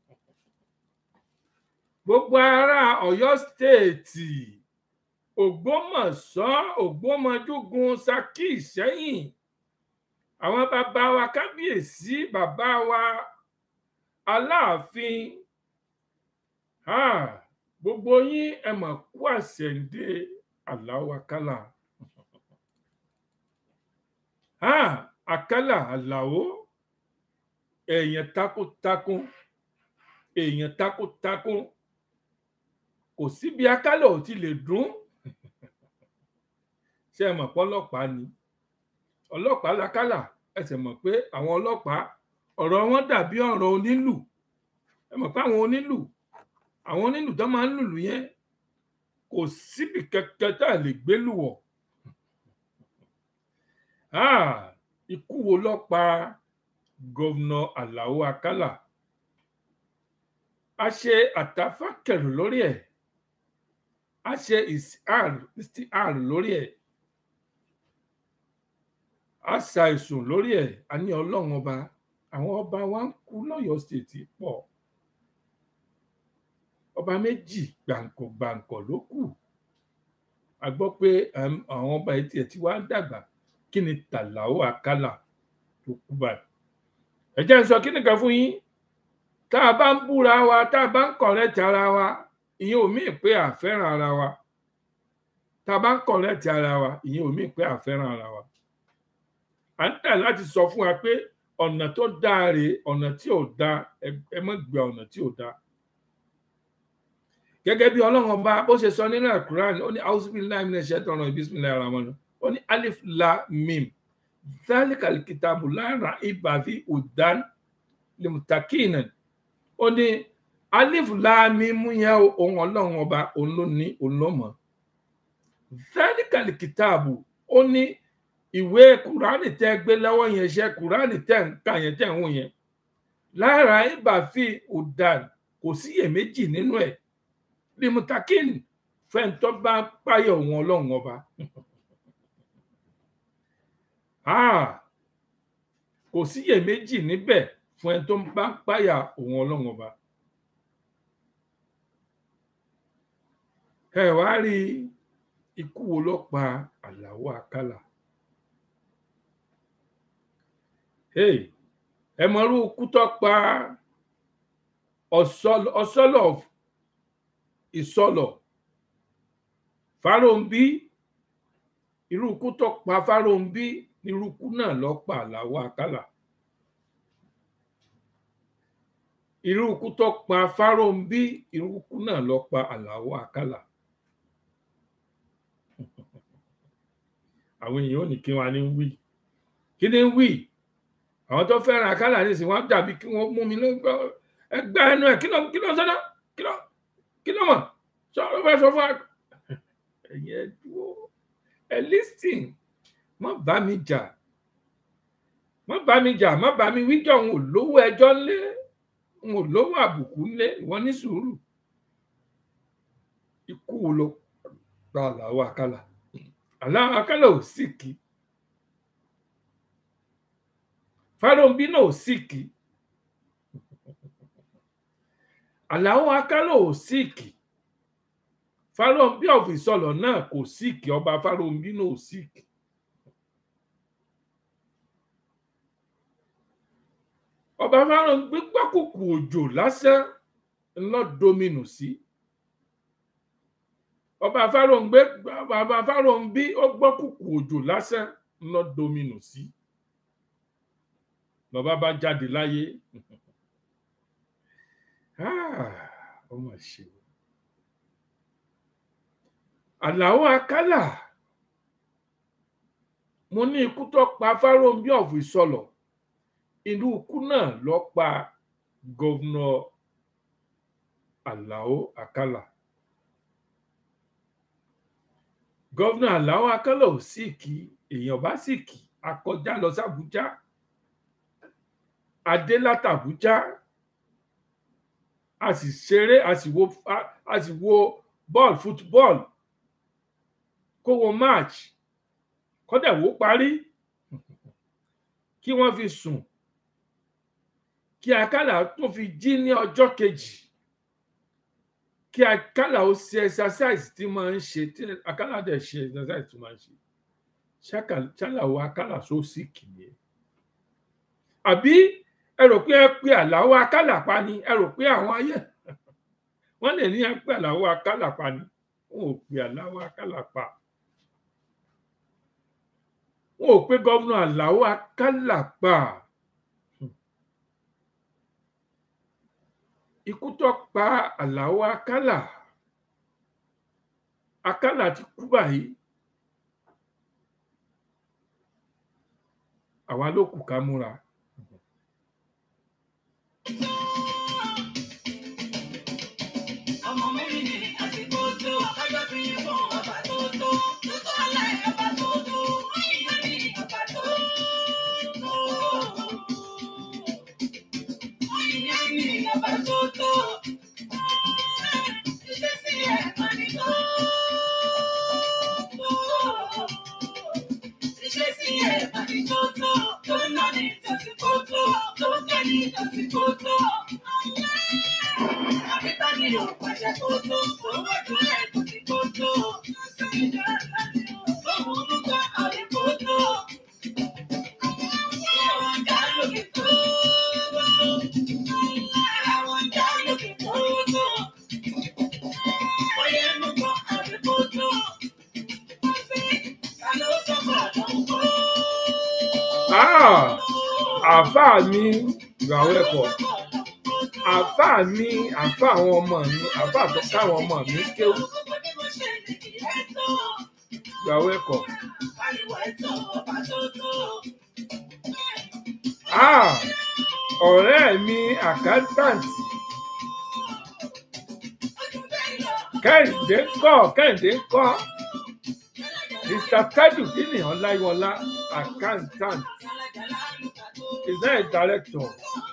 gbogbo ará Ọ̀yọ́ state ògbómọ̀ṣọ́ ògbómọjúgun ṣakí ìṣẹ̀yìn àwọn bàbá wa kábíyèsí bàbá wa aláàfin ah, gbogbo yín ẹ mọ̀ kú àṣẹǹde Àlàó Àkàlà ah, Àkàlà Àlàó èèyàn takuntakun èèyàn takuntakun kò síbi Àkàlà ò ti lè dún ṣé ẹ mọ̀ pé ọlọ́pàá ni ọlọ́pàá lakálà ẹ sì mọ̀ pé àwọn ọlọ́pàá ọ̀rọ̀ wọn dàbí ọ̀rọ̀ onílù ẹ mọ̀ pé àwọn onílù àwọn onílù tó máa ń lùlù yẹn kò síbi kẹkẹ tá a lè gbé lù wọ̀ Ah, ikú wo ló pa gọ́vnà Àlàó Àkàlà a ṣe àtàfàkẹrù lórí ẹ̀ a ṣe ìsìár lórí ẹ̀ a ṣàìsùn lórí ẹ̀ a ní Ọlọ́run ọba àwọn ọba wa ń kú lọ́yọ̀ọ́ stéètì pọ̀ ọba méjì gbàǹkọ̀ gbàǹkọ̀ ló kù a gbọ́ pé um, àwọn ọba etí ẹ̀ tí wàá dàgbà kí ni Tàlàó Àkàlà tó kú báyìí ẹ jẹ́ n sọ kí nìkan fún yín tá a bá ń búra wa tá a bá ń kọ̀rẹ́tì ara wa ìyẹn ò míì pé a fẹ́ràn ara wa tá a bá ń kọ̀rẹ́tì ara wa ìyẹn ò míì pé a fẹ́ràn ara wa à ń tẹ̀ láti sọ fún wa pé ọ̀nà tó dáa rèé ọ̀nà tí ò dáa ẹ má gbé ọ̀nà tí ò dáa gẹ́gẹ́ bí ọlọ́run ọba bó ṣe sọ nínú àkùrán ó ní auzubillahi minash shaitani bismillahir rahmanir ó ní alif la mim zalikal kitabu la raiba fi hudan limutakin ó ní alif la mim yẹn ohun ọlọ́run ọba òun ló ní òun ló mọ̀ zalikal kitabu ó ní ìwé kùránì tẹ́ gbé lọ́wọ́ yẹn ṣe kùránì tẹ́ ń kà yẹn tẹ́ ń wò yẹn la raiba fi hudan kò síyèméjì nínú ẹ̀ limutakin fẹ́ntọ́ bá páyọ̀ wọn ọlọ́run ọba kò síyèméjì níbẹ̀ fún ẹni tó bá páyà òun ọlọ́run ọba ẹ wá rí ikú wo ló pa Àlàó Àkàlà ẹ mọ̀rú ikú tó pa ọ̀sọ́lọ̀ ìsọlọ fáròǹbí irú ikú tó pa fáròǹbí irú ikú náà ló pa Àlàó Àkàlà irú ikú tó pa fáròǹbí irú ikú náà ló pa Àlàó Àkàlà àwọn èèyàn ò ní kí wọn ní wí kí ni wí àwọn tó fẹ́ràn Àkàlà nísìnyí wọn dàbí kí wọ́n mú mi lọ́gbọ́ ẹgbẹ́ ẹnu ẹ̀ kí ló kí ló ń sọ́dọ̀ kí ló kí ló mọ̀ sọ̀rọ̀ fẹ́ sọ fún ẹ̀yẹ dúró ẹ lísìn má bá mi jà má bá mi jà má bá mi wíjọ n ò lówó ẹjọ́ ńlé n ò lówó àbùkù ńlé ìwọ ní sùúrù ikú wo ló gba Àlàó Àkàlà Àlàó Àkàlà ò sì kí Fáròǹbí náà ò sì kí Àlàó Àkàlà ò síìkì Fáròǹbí of Ìsọlọ náà kò síìkì ọba Fáròǹbí náà ò síìkì ọba Fáròǹbí gbákùkù òjò lásán ńlọ dominu sí ọba fáròǹgbé bàbá fáròǹbí ó gbọ́ kùkù òjò lásán ńlọ domino sí bàbá bá jáde láyé Ah, ó mà ṣe o àlàó akálà mo ní ikú tó pa fáròǹbí ọ̀fù ìsọlọ̀ inú ikú náà lọ pa gọ́vnọ̀ àlàó akálà gọ́vnà àlàó akálà ò sì kí èèyàn bá sì kí akọjá lọ sàbújá adé látàbújá a sì ṣeré a sì wo a- a sì wo bọ́ọ̀lù fútbọ́ọ̀lù kó wo match kọ́dà wó parí kí wọ́n fi sùn kí akálà tó fi jí ní ọjọ́ kejì kí akálà ó ṣe exercise tí máa ń ṣe tí akálà dẹ̀ ṣe exercise tí máa ń ṣe ṣáka- ṣálàwọ akálà só sì kìíye àbí ẹ rò pé ẹ pé àláwọ akálà pa ni ẹ rò pé àwọn ayé wọn lè ní ẹ pé àláwọ akálà pa ni wọn ò pé àláwọ akálà pa wọn ò pé gómìnà àláwọ akálà pa ikú tó pa àláwọ akálà akálà ti kú báyìí àwa ló kù ká múra
ọmọ mẹ́rin ní àsìkò tó ọjọ́ fi ń fún ọba tó tó tó tó ọ̀la ọba tó tó ìyá ní ọba tó tó ìyá ní ọba tó tó ìṣesí ẹ̀ máa ní tó tó ìṣesí ẹ̀ máa ní tó tó tó ná ní tàsíkò tó tó tẹ̀ ní tàsíkò tó. Àbíkání ò pàṣẹ kó tó, owó ìdúró ẹ̀ kò sí kó tó. Lóhùn orúkọ àríkó tó. Àwọn ọjà lókè tó. Àwọn ọjà lókè tó tó. Oyè mú kọ àríkó tó. Ta ló sọ fún àdánwò kó?
Ah, àáfàá mi ìgbàwọ ẹkọ àáfàá mi àáfàá àwọn ọmọ mi àáfàá tó káwọn ọmọ mi kéwù ìgbàwọ ẹkọ Ah, ọ̀rẹ́ mi accountant kẹ́hìndé kọ́ kẹ́hìndé kọ́ mr tajudeen ọláyíwọlá accountant is not a director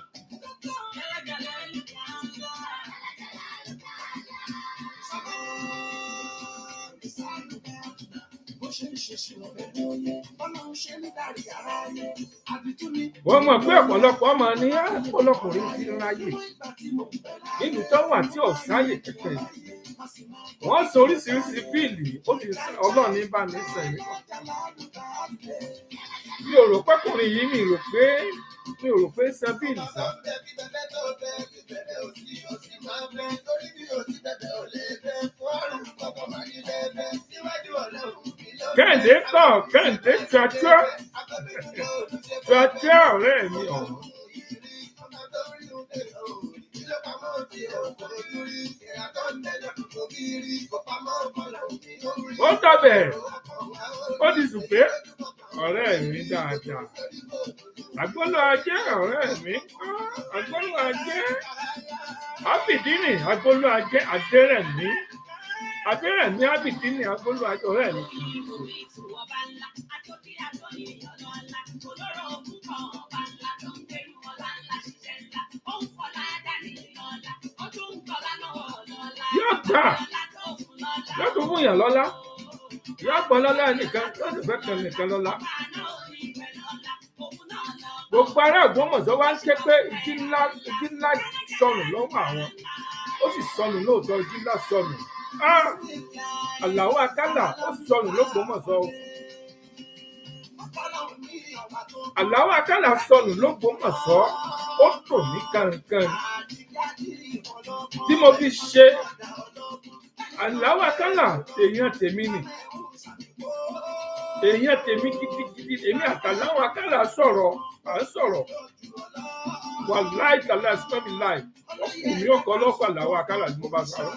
Bó ṣe ń ṣe ṣìnà lẹ́nu oyè, Ọlọ́run ṣe ń darí ara ayé. Àbítú ni
wọ́n mọ̀ pé ọ̀pọ̀lọpọ̀ ọmọ ní ọ̀pọ̀lọpọ̀rin ti ń ráyè
ìgbà tí mo bẹ̀rẹ̀
nílùú tó wà tí ọ̀sáyè kẹ̀kẹ́ yìí wọ́n sọ oríṣiríṣi bíìlì ó fi ọlọ́run ní bá mi sẹ́yìn mi ò rò pẹ́kùnrin yìí mi rò pé mi ò rò pé san bíìlì sá kẹ́hìndé kọ̀ kẹ́hìndé tíátíá tíátíá ọ̀rẹ́ mi ọ̀hún ó dọ̀bẹ̀ ó di sùpé ọ̀rẹ́ mi dáadáa àgbọ́lọ́ ajé ọ̀rẹ́ mi ah, àgbọ́lọ́ ajé ábìdínì àgbọ́lọ́ ajé adérẹ̀mí adérẹ̀mí ábìdínì àgbọ́lọ́ ajé ọ̀rẹ́ mi kì í ṣe. yóò gbà yóò tún fún yàn lọ́lá yóò pọ̀ lọ́lá nìkan yóò sì fẹ́ kan nìkan lọ́lá. gbogbo ará Ògbómọ̀ṣọ́ wá ń ké pé ìdí ńlá ìdí ńlá sọnù lọ́wọ́ àwọn ó sì sọnù lóòótọ́ ìdí ńlá sọnù Ah! Àlàó Akálà ó sọnù l'Ógbómọ̀ṣọ́ o. Àlàó Akálà sọnù l'Ógbómọ̀ṣọ́ ó tò ní kankan tí mo fi ṣe àláwà kálà èèyàn tèmi nì èèyàn tèmi gidigidi èmi àtàláwà kálà sọ̀rọ̀ à ń sọ̀rọ̀ wà láì tàlà sípẹ́mi láì ọkùnrin ọkọ̀ ọlọ́fà làwọn kálà ni mo bá sọ̀rọ̀.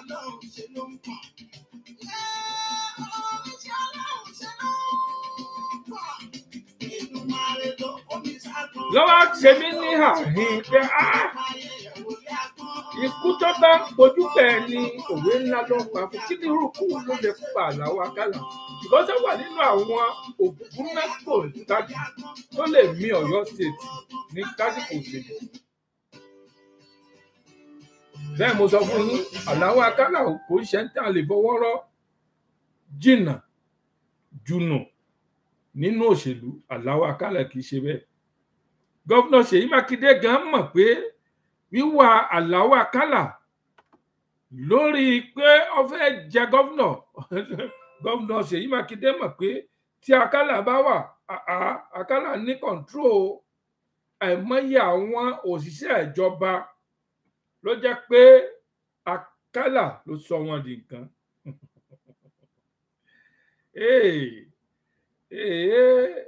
lọ́wọ́ ṣe mí ní àhín pé áá ikú tó bá ń pojú bẹ́ẹ̀ ni òwe ńlá ló ń pa fún kí ni irúkú ló lè pa àláwọ akálà ìgbọ́sẹ̀ wà nínú àwọn òkùnkùn mẹ́kò tájú tó lè mì ọ̀yọ́ state ní lásìkò òṣèlú. bẹ́ẹ̀ mo sọ fún yín àláwọ akálà kò ń ṣe ń tàn lè fọwọ́ rọ́ jìnnà jùnà nínú òṣèlú àláwọ akálà kì í ṣe bẹ́ẹ̀. gọ́fúnà ṣèyí mákindé gan mọ̀ pé wíwà àláwọ akálà lórí pé ó fẹ́ jẹ gọ́fúnà gọ́fúnà ṣèyí mákindé mọ̀ pé tí akálà bá wà àá akálà ní kọ̀ǹtró àìmọye àwọn òṣìṣẹ́ ìjọba ló jẹ́ pé akálà ló sọ wọn di nǹkan. Hey, hey,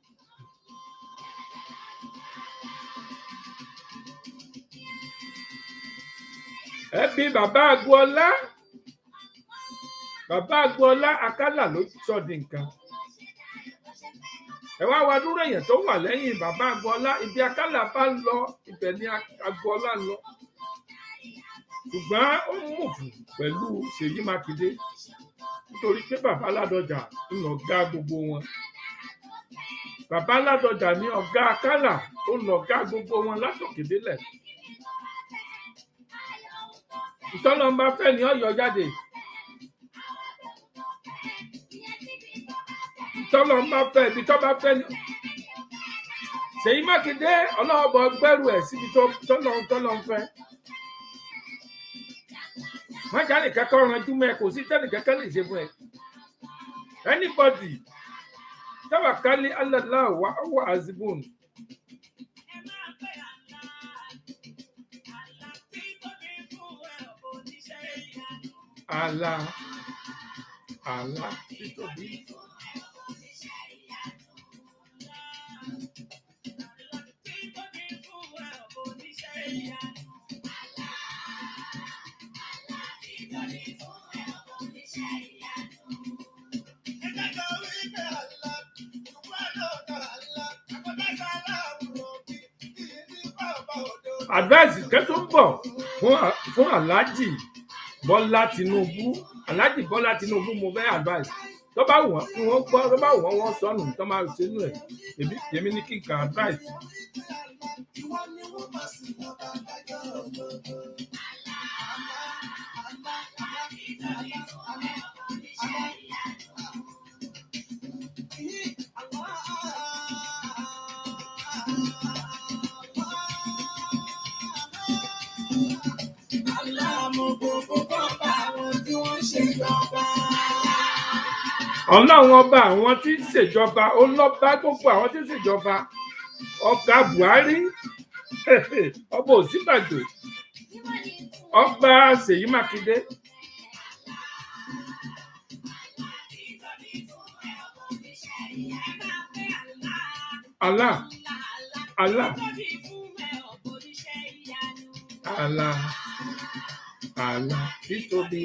ẹbí bàbá agboola bàbá agboola akálà ló sọ di nǹkan ẹ wá wá dúró èèyàn tó wà lẹ́yìn bàbá agboola ibi akálà bá ń lọ ibẹ̀ ni agboola ń lọ ṣùgbọ́n ó ń mùfù pẹ̀lú ṣèyí mákindé nítorí pé bàbá ládọjà ń lọ gá gbogbo wọn bàbá ládọjà ní ọgá akálà ó lọ gá gbogbo wọn látòkè délẹ̀ ìtọ́lọ́mbà fẹ́ ni ọ̀yọ́ jáde ìtọ́lọ́mbà fẹ́ ibi tọ́ bá fẹ́ ni ṣèyí mákindé ọlọ́ọ̀bọ gbẹ́rù ẹ̀ síbi tọ́lọ́ tọ́lọ́ ń fẹ́ májà nìkan kọ́ ranjú mẹ́ kò sí tẹ́nìkan kan lè ṣe fún ẹ anybody tawakkali ala Allah wa huwa azibun àlà àlà títóbi. advice kan tó ń bọ̀ fún fún alhaji bọ́lá tinubu alhaji bọ́lá tinubu mo fẹ́ advice tó bá wọ́n kí wọ́n gbọ́ tó bá wọ́n wọ́n sọnù tó máa ṣe nù ẹ̀ èmi èmi ní kí n kàn advice. ọlọ́run ọba àwọn tí ń ṣèjọba ó lọ bá gbogbo àwọn tí ń ṣèjọba ọba buhari ọba òsínbàjò ọba ṣèyí mákindé allah allah allah allah títóbi.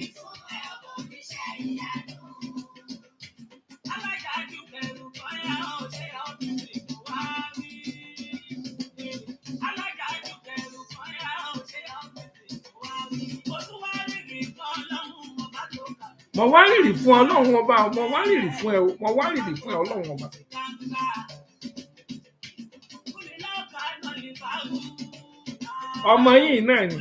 mo wá rìrì fún ọlọ́run ọba mo wá rìrì fún ẹ mo wá rìrì fún ẹ ọlọ́run ọba. ọmọ yìí náà ni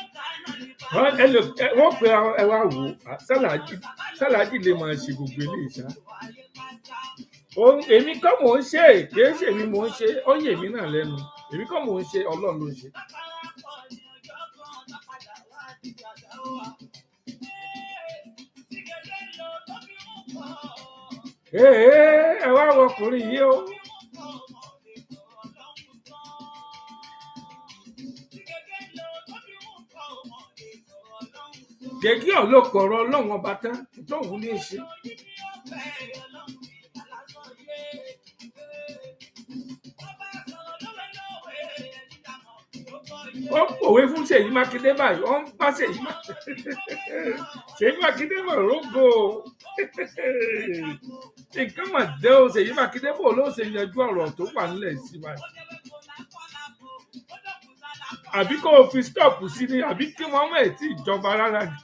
wọ́n pe ẹ wá wò ó sálàájì sálàájì lè máa ṣe gbogbo eléyìí ṣá. èmi kọ́ mò ń ṣe kìí ṣe èmi mò ń ṣe ó yè mí náà lẹ́nu èmi kọ́ mò ń ṣe ọlọ́run ló ń ṣe. ee ẹ wá wọ ọkùnrin yìí o. ṣèkí ọlọ́kọ̀ ọ̀rọ̀ ọlọ́run ọba tán tóun ní í ṣe ó pòwe fún ṣèyí mákindé báyìí ó ń bá ṣèyí mákindé ṣèyí mákindé mọ̀ rógò nǹkan mà dé o ṣèyí mákindé bò ló ṣe yanjú ọ̀rọ̀ tó wà nílẹ̀ sí báyìí àbí kó o fi stop sí ni àbí kí wọ́n mọ̀ ẹ́ tí ìjọba rárá ni.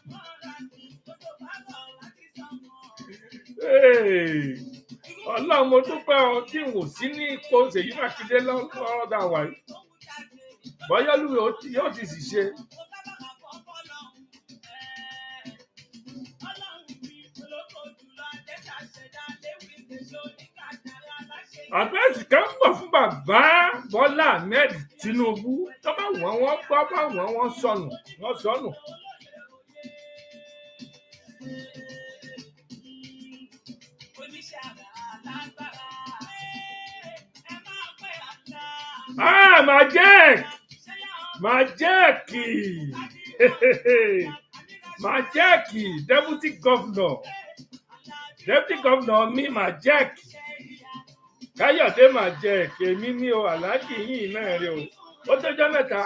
Hey, ọlọ́run mo dúpẹ́ ọ tí n ò sí ní ipò ṣèyí mákindé lọ́wọ́ dà wá yìí bọ́yá lùwẹ̀ ó ti- yóò ti sì ṣe. àdírẹ́sì kan ń bọ̀ fún bàbá bọ́lá ahmed tinubu tó bá wọ́n wọ́n gbọ́ bá wọ́n wọ́n sọnù wọ́n sọnù. ah majek majek majek deputy governor deputy governor mi majek káyọ̀dé majek èmi ní o aláàjì yìí náà rè o ó tọjọ́ mẹ́ta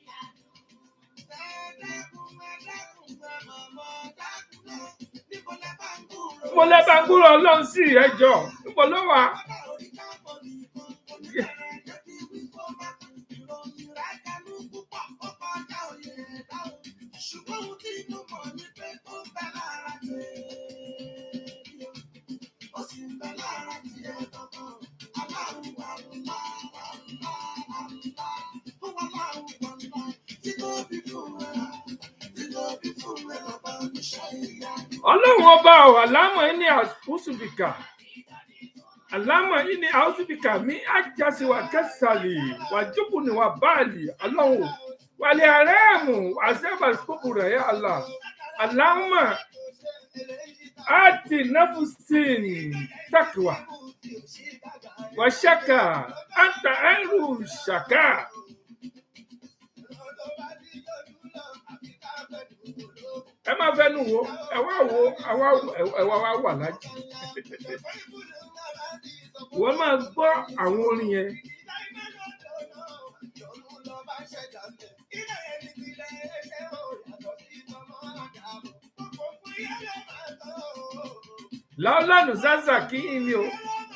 mo lẹ́bàá ń gbúrò ọlọ́run sí ẹjọ́ níbo ló wà.
Ṣùgbọ́n ohun tí mo mọ̀ ni pé ó ń bẹ lára tèmi. Ó sì ń bẹ lára tiẹ̀ gangan. Aláwọ̀ wà ńlá, wà ńlá, wà ńlá. Ó wà láwọ̀ wà ńlá. Tí tó bí fún ẹ, tí tó bí fún ẹ lọ́ba oníṣẹ́ ìyanu.
ọlọ́run ọba ọ̀ àlámọ̀ yìí ní àwùsùbìkà àlámọ̀ yìí ní àwùsùbìkà mi àjàsíwà kẹsàlì wàjúkù ní wà báàlì ọlọ́run wàlẹ̀ àrẹ́ẹ̀mù àṣẹ́bà kókò rẹ̀ yà àlà àlámọ̀ àti nàfùsìn tàkìwà wàṣàkà àǹtà ẹrù ṣàkà ẹ má fẹnu wo ẹ wá wo àwa ẹ wá wá wà lájì wọ́n máa gbọ́ àwọn orin yẹn láọ́lánù sásà kí ni o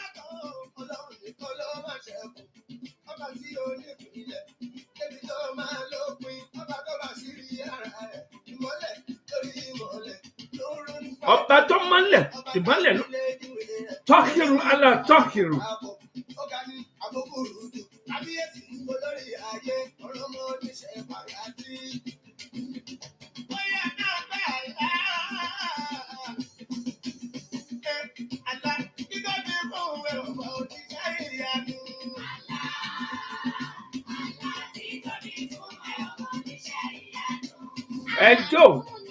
ọba tó mọ́lẹ̀ ìmọ́lẹ̀ ló tọ́kìrù alá tọ́kìrù ẹjọ́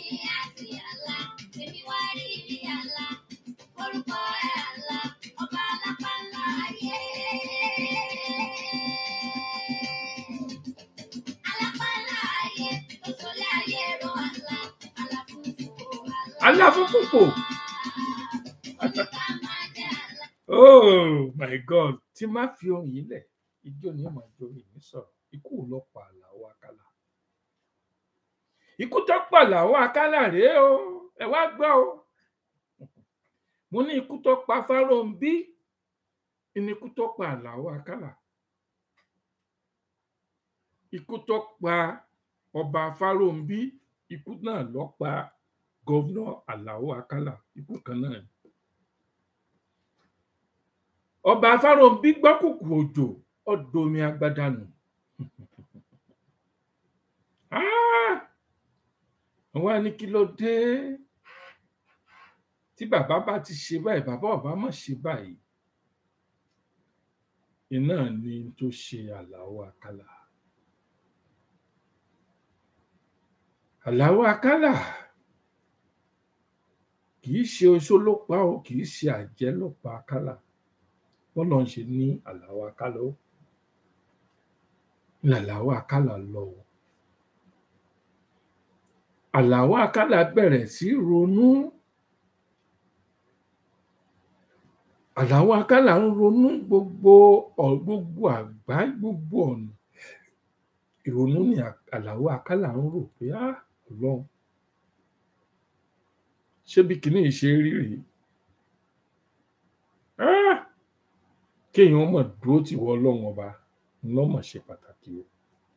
aláfúnfúnpò oh my god tí má fi ohun yìí lẹ̀ ijó ni ó máa jó mi ní sọ̀rọ̀ ikú ò lọ pa àlàó akálà ikú tó pa àlàó akálà rèé o ẹ wá gbọ́ o mo ní ikú tó pa fáróǹbí ní ikú tó pa àlàó akálà ikú tó pa ọba fáróǹbí ikú náà ló pa gọvnọ àlàó akálà ikú kan náà ni ọba fáróǹbí gbọ́kùkù òjò ọdọmi agbádànù àwọn ẹni kí ló dé tí bàbá bá ti ṣe báyìí bàbá ọba má ṣe báyìí iná ni tó ṣe àlàó akálà àlàó akálà kì í ṣe oṣó ló pa ó kì í ṣe àjẹ́ ló pa akálà bọ́lá ń ṣe ní àlàó akálà ó làlàó akálà lọ o àlàó àkàlà bẹ̀rẹ̀ sí ronú àlàó àkàlà ń ronú gbogbo ọ̀- gbogbo àgbá gbogbo ọ̀nà ìrònú ni À- àlàó àkàlà ń rò pé á ọlọ́run ṣé bí kinní yìí ṣe rí rèé Ah! kéèyàn mọ̀ dúró tì wọ́ ọlọ́run ọba ńlọ́mọ̀ ṣe pàtàkì o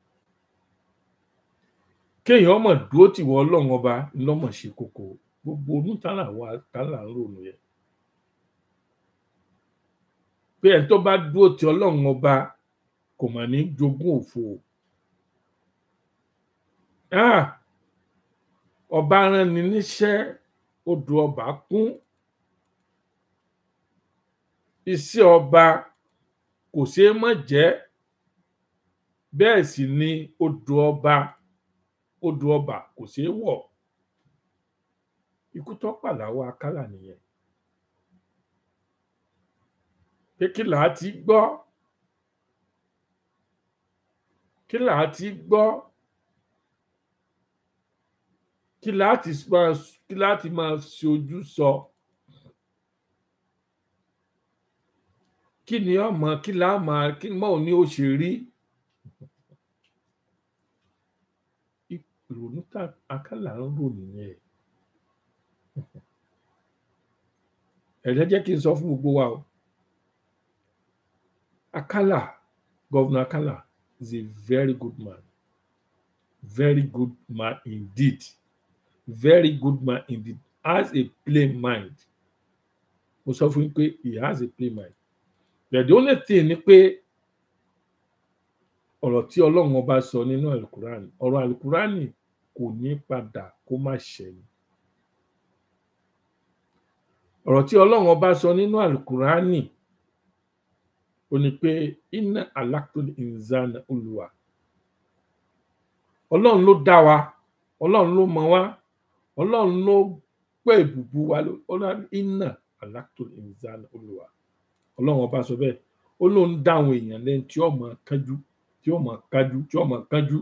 kéèyàn mọ̀ dúró tì wọ́ ọlọ́run ọba ńlọ́mọ̀ ṣe kókó gbogbo onítàlà wa tàlà ń rònú yẹn pé ẹni tó bá dúró tì ọlọ́run ọba kò mà ní jogún òfo o. Ah! ọba rán ni níṣẹ́ odò ọba kún iṣẹ́ ọba kò ṣeé mọ̀ jẹ́ bẹ́ẹ̀ sì ni odò ọba odò ọba kò ṣeé wọ̀ ikú tó pàláwọ akálà nìyẹn pé kí làá ti gbọ́ kí làá ti gbọ́ kí làá ti máa kí làá ti máa ṣe ojú sọ kí ni ọmọ kí làá máa kí mọ́ ò ní ó ṣe rí ìrònú tá akálà ń rò nìyẹn ẹ̀rẹ́ jẹ́ kí n sọ fún gbogbo wa o akálà governor akálà is a very good man very good man indeed very good man indeed has a plain mind mo sọ fún yín pé he has a plain mind but the only thing ni pé ọ̀rọ̀ tí ọlọ́run ọba sọ nínú alukurani ọ̀rọ̀ alukurani kò ní padà kó má ṣẹ ni ọ̀rọ̀ tí ọlọ́run ọba sọ nínú alukurani ó ní pé iná alákùnrin ìzánà olùwà ọlọ́run ló dá wa ọlọ́run ló mọ wá ọlọ́run ló pé ìbùbù wa ló- ọlọ́run iná alákùnrin ìzánà olùwà ọlọ́run ọba sọ bẹ́ẹ̀ ó lóun dá àwọn èèyàn lẹ́yìn tí ó máa kánjú tí ó máa kájú tí ó máa kánjú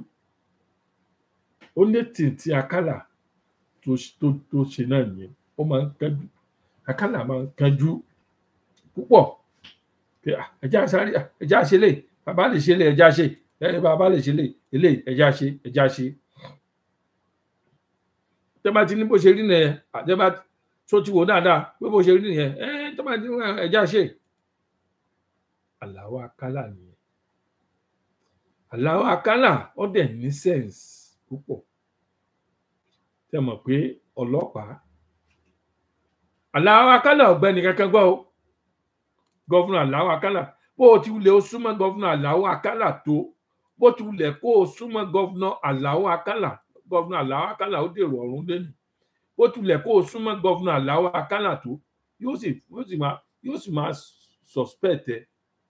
ó ní tìǹtì àkàlà tó tó tó ṣe náà nìyẹn ó máa ń kánjú àkàlà máa ń kánjú púpọ̀ pé "Ah, ẹjẹ́ àṣàrí ẹjẹ́ àṣẹlẹ̀ bàbá lè ṣe lè ẹjẹ́ àṣẹ ẹ bàbá lè ṣe lè ilé ẹjẹ́ àṣẹ ẹjẹ́ àṣẹ tẹ́ bá ti ní bó ṣe rí nìyẹn àtẹ́ bá tó ti wò dáadáa pé bó ṣe rí nìyẹn ẹ tẹ́ bá ti ní ẹjẹ́ àṣẹ àlàó àkàlà nìyẹn àlàó àkàlà ó dẹ̀ ní sense púpọ̀ tẹ́ mọ̀ pé ọlọ́pàá àlàó àkàlà ọ̀gbẹ́ni kankan gbọ́ o gọ́fúnà àlàó àkàlà bó o ti wulẹ̀ o súnmọ́ gọ́fúnà àlàó àkàlà tó bó ti wulẹ̀ kó o súnmọ́ gọ́fúnà àlàó àkàlà gọ́fúnà àlàó àkàlà ó dèrò ọ̀run lẹ́nu bó ti wulẹ̀ kó o súnmọ́ gọ́fúnà àlàó àkàlà tó yóò sì yóò sì máa yóò sì máa suspect ẹ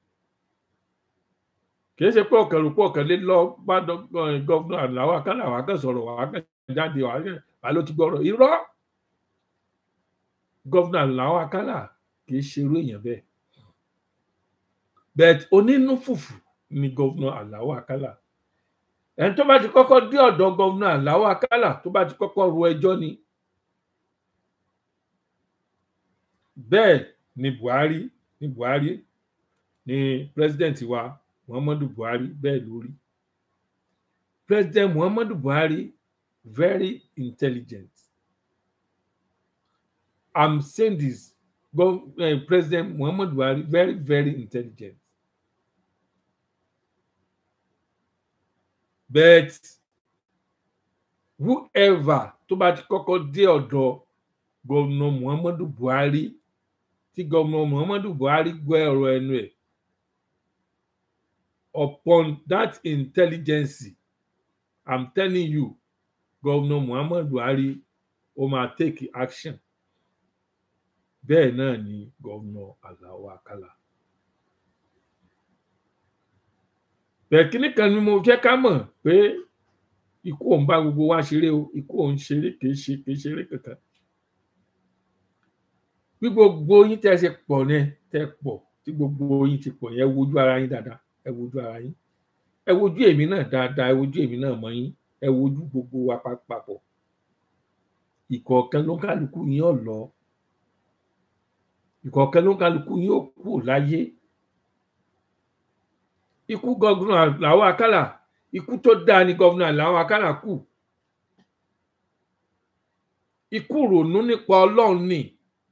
kìí ṣe pé ọkàn rò pé ọkàn lé lọ bá gọ́fúnà àlàó àkàlà wà kàn sọ̀rọ̀ wà kàn jáde wà kàn wà ló ti gbọ́rọ̀ irọ́ gọ́fúnà àlàó àkàlà kìí ṣe irú èèyàn bẹ́ẹ̀ bẹ́ẹ̀ onínú fùfù ni gọ́vnà aláwọ̀ àkàlà ẹni tó bá ti kọ́kọ́ dé ọ̀dọ̀ gọ́vnà aláwọ̀ àkàlà tó bá ti kọ́kọ́ ro ẹjọ́ ni bẹ́ẹ̀ ni buhari ni buhari ni president wa muhammadu buhari bẹ́ẹ̀ ló rí president muhammadu buhari very intelligent i'm saying this Gov- eh, president muhammadu buhari very very intelligent but whoever tó bá ti kọ́kọ́ dé ọ̀dọ̀ gọ́vnà muhammadu buhari tí gọ́vnà muhammadu buhari gbọ́ ọ̀rọ̀ ẹnu ẹ̀ upon that intelligence i'm telling you gọ́vnà muhammadu buhari ó máa take action bẹ́ẹ̀ náà ni gọ́vnà aláwọ àkàlà bẹ́ẹ̀ kíní kan ni mo fẹ́ ká mọ̀ pé ikú òun bá gbogbo wa ṣeré o ikú òun ṣeré kìí ṣe kìí ṣeré kankan bí gbogbo yín tẹ́ ṣe pọ̀ ní tẹ́ pọ̀ tí gbogbo yín ti pọ̀ yẹn ẹ wojú ara yín dáadáa ẹ wojú ara yín ẹ wojú èmi náà dáadáa ẹ wojú èmi náà mọ́ yín ẹ wojú gbogbo wa pa- papọ̀ ìkọ̀ọ̀kan ló ń kálukú yín ọ̀ lọ ìkọ̀ọ̀kan ló ń kálukú yín ò kú láyé ikú gọ́vùnà làwọn akálà ikú tó dáa ni gọ́vùnà làwọn akálà kù ikú rònú nípa ọlọ́run ni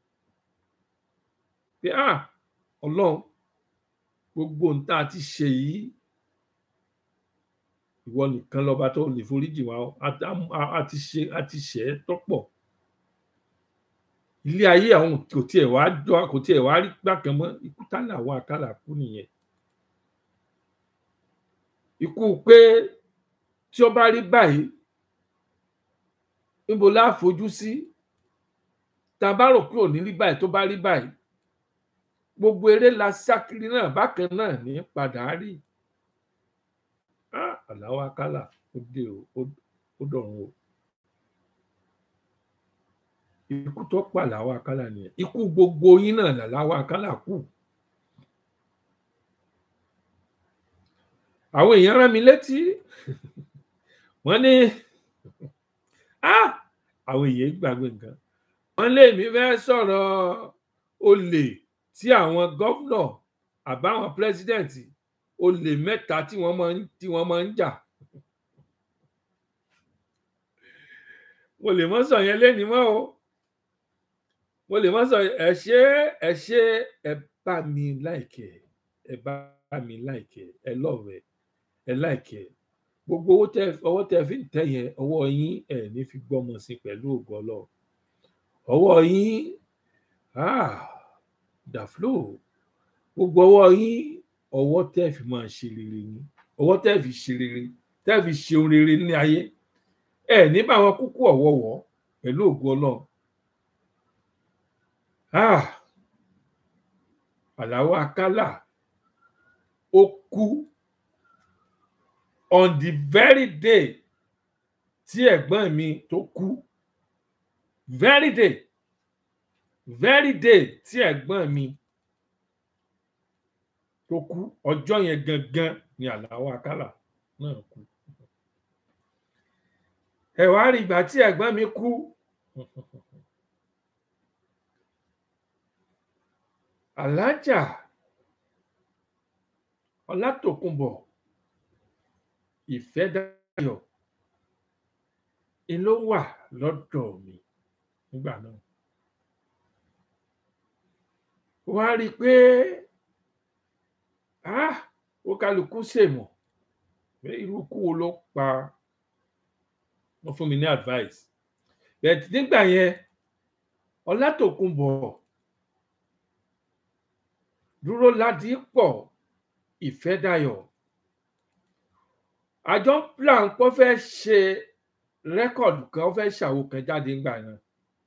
pé ah ọlọ́run gbogbo ohun tá a ti ṣe yìí ìwọ nìkan lọba tó lè foríjì wá o. a a- a ti ṣe a ti ṣe é tọ́pọ̀ ilé ayé àwọn kò tiẹ̀ wá jọ kò tiẹ̀ wá rí gbàkan mọ́ ikú tá làwọn àkàlà kú nìyẹn ikú pé tí ó bá rí báyìí níbo la fojú sí tá a bá rò pé ò ní rí báyìí tó bá rí báyìí gbogbo eré la sákiri náà bákan náà ní padà rí Ah, àláwọ akálà ó dé o ó- ó dọ̀run o ikú tó pa làwọn akálà nìyẹn ikú gbogbo yín náà làwọn akálà kù àwọn èèyàn rán mi létí wọn ní ah àwọn èèyàn gbàgbé nǹkan wọn lé mi fẹ́ sọ̀rọ̀ olè tí àwọn gómìnà àbáwọn pírẹsidẹǹtì olè mẹ́ta tí wọ́n máa ń tí wọ́n máa ń jà mo lè mọ sọ yẹn lẹni mọ o mo lè mọ sọ ẹ ṣe ẹ ṣe ẹ bá mi láìkẹ ẹ bá mi láìkẹ ẹ lọrẹ ẹ láìkẹ gbogbo owó tẹ ọwọ́ tẹ fi ń tẹ yẹn ọwọ́ yín ẹ ní fi gbọ́mọ sí pẹ̀lú ògo Ọlọ́run ọwọ́ yín ah dàflò gbogbo ọwọ́ yín ọwọ́ tẹ fi máa ṣe rere ni ọwọ́ tẹ fi ṣe rere tẹ fi ṣe ohun rere ní ayé ẹ ní bá wọn kúkú ọ̀wọ̀wọ́ pẹ̀lú ògo Ọlọ́run ah Àlàó Akálà ó kú on the very day tí ẹ̀gbọ́n mi tó kú very day very day tí ẹ̀gbọ́n mi tó kú ọjọ́ yẹn gangan ni Àlàó Akálà náà kú ẹ wá rí ìgbà tí ẹ̀gbọ́n mi kú alájà ọlátòkùnbọ̀ ìfẹ́dayọ̀ ni ló wà lọ́dọ̀ mi nígbà náà wá rí i pé ah ó kálukú ṣèmọ̀ pé irú ikú wo ló pa wọ́n fún mi ní advice but nígbà yẹn ọlátòkùnbọ̀ dúró ládìpọ̀ ìfẹ́dayọ̀ àjọ plan pọ́ fẹ́ ṣe rẹ́kọ̀dù kan ó fẹ́ ṣàwo kan jáde ńgbà náà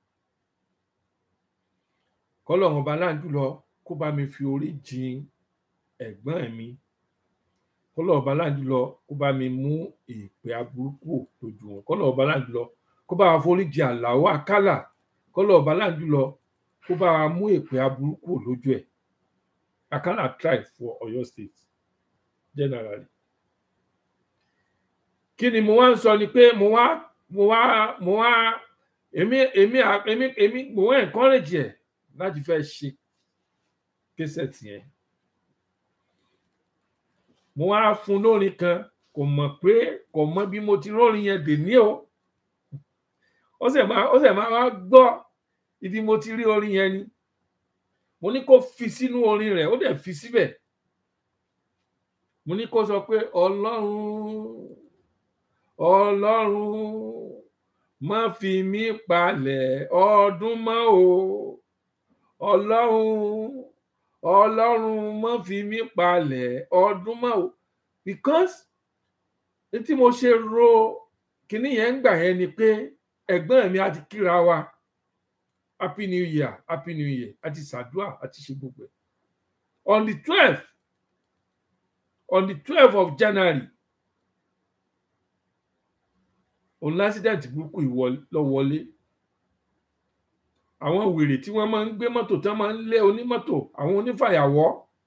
kọ́lọ́run ọba láǹdù lọ kó bá mi fi orí jin ẹ̀gbọ́n mi kọ́lọ́run ọba láǹdù lọ kó bá mi mú èèpẹ aburúkú lójú wọn kọ́lọ́run ọba láǹdù lọ kó bá wa forí jin Àlàó Akálà kọ́lọ́run ọba láǹdù lọ kó bá wa mú èèpẹ aburúkú lójú ẹ̀ Akálà tried for Ọ̀yọ́ state generally kí ni mo wá ń sọ ni pé mo wá mo wá mo wá èmi èmi èmi èmi mo wá encourage ẹ láti fẹ́ ṣe késẹ̀tì yẹn mo wá fún lórin kan kò mọ̀ pé kò mọ̀ bí mo ti rórin yẹn dè ní o ó sì máa ó sì máa wá gbọ́ ibi mo ti rí orin yẹn ni mo ní kó fi sínú orin rẹ̀ ó dẹ̀ fi síbẹ̀ mo ní kó sọ pé ọlọ́run ọlọ́run má fi mí palẹ̀ ọdún mọ́ o ọlọ́run ọlọ́run má fi mí palẹ̀ ọdún mọ́ o because ní tí mo ṣe ro kinní yẹn ń gbà yẹn ni pé ẹ̀gbọ́n mi á ti kíra wa happy new year happy new year àti ṣàdúrà àti ṣe gbogbo ẹ̀ on the twelve on the twelve of January òun lásìdẹ̀ntì burúkú lọ wọlé àwọn wèrè tí wọ́n máa ń gbé mọ́tò tí wọ́n máa ń lé onímọ́tò àwọn onífàyàwọ́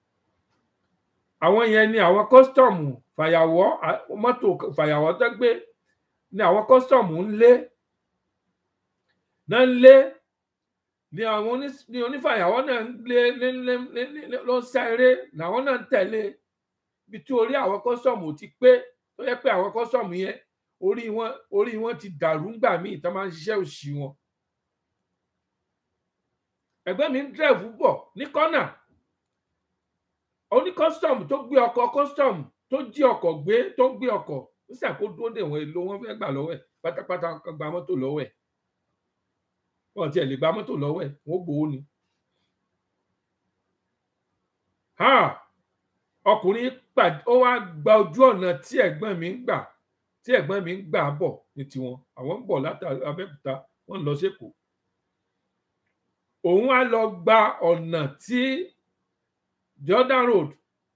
àwọn yẹn ni àwọn kọ́sítọ́ọ̀mù fàyàwọ́ mọ́tò fàyàwọ́ tó gbé ni àwọn kọ́sítọ́ọ̀mù ń lé náà ń lé ni àwọn oní- ni onífàyàwọ́ náà ń lé lé lé lé lé- lé- ló ń sá eré làwọn náà ń tẹ̀lé ibi tí orí àwọn kọ́sọ̀mù ti pé tó yẹ pé àwọn kọ́sọ̀mù yẹn orí wọn orí wọn ti dàrú ńgbà míì tó máa ń ṣiṣẹ́ òṣì wọn. ẹ̀gbẹ́ mi ń dẹ̀fù bọ̀ ní kọ́nà oní kọ́sọ̀mù tó gbé ọkọ̀ kọ́sọ̀mù tó jí ọkọ̀ gbé tó gbé ọkọ̀ ó sì àkó dúró dè wọ́n èlò wọn fẹ́ gbà lọ́wọ́ ẹ̀ pátápátá kan gba mọ́tò lọ́wọ́ ẹ̀ wọn tiẹ̀ lè gba mọ́tò lọ́wọ́ ẹ̀ wọ́n gbowó ni. Ha! ọkùnrin pàdé ó wá gba ojú ọ̀nà tí ẹ̀gbọ́n mi ń gbà tí ẹ̀gbọ́n mi ń gbà bọ̀ ní tiwọn àwọn ń bọ̀ láti abẹ́òkúta wọ́n ń lọ sékòó òun á lọ gba ọ̀nà tí jordan road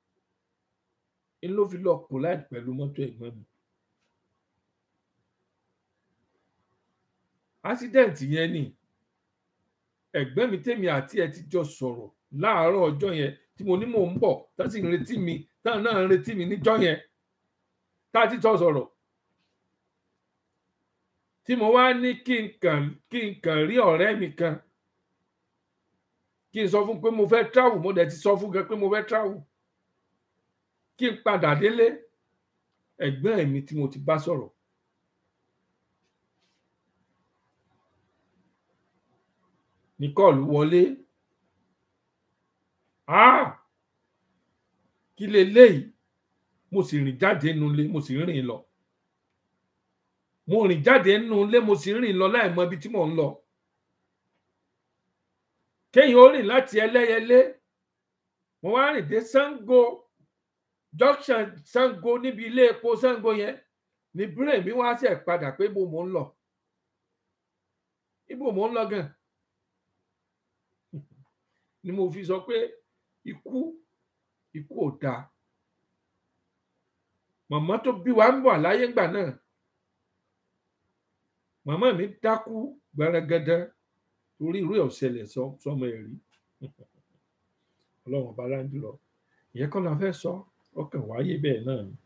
ń ló fi lọ collide pẹ̀lú mọ́tò ẹ̀gbọ́n mi accident yẹn ni ẹ̀gbọ́n mi tèmi àti ẹ̀ ti jọ sọ̀rọ̀ láàárọ̀ ọjọ́ yẹn tí mo ní mò ń bọ̀ tá sì ń retí mi táwọn náà ń retí mi níjọ́ yẹn tá a ti jọ sọ̀rọ̀ tí mo wá ní kí n kàn kí n kàn rí ọ̀rẹ́ mi kan kí n sọ fún pé mo fẹ́ travel mo dẹ̀ ti sọ fún gan pé mo fẹ́ travel kí n padà délé ẹ̀gbọ́n mi tí mo ti bá sọ̀rọ̀ ní kọ́ọ̀lù wọlé ah kí leléyìí mo sì rìn jáde nínú ilé mo sì ń rìn lọ mo rìn jáde nínú ilé mo sì ń rìn lọ láì mọ ibi tí mò ń lọ kéèyàn ó rìn láti ẹlẹ́yẹlé mo wá rìn dé Ṣàngó junction Ṣàngó níbi ilé epo Ṣàngó yẹn ní brain mi wá ṣe padà pé ibo mò ń lọ ibo mò ń lọ gan ni mo fi sọ pé ikú ikú ò dáa màmá tó bí wa ń bọ̀ láyé ńgbà náà màmá mi dákú gbẹrẹgẹdẹ torí irú ẹ̀ ò ṣẹlẹ̀ sọmọ ẹ̀ rí ọlọ́run ọba láńjú lọ ìyẹn kọ́ la fẹ́ sọ ọkàn wáyé bẹ́ẹ̀ náà ni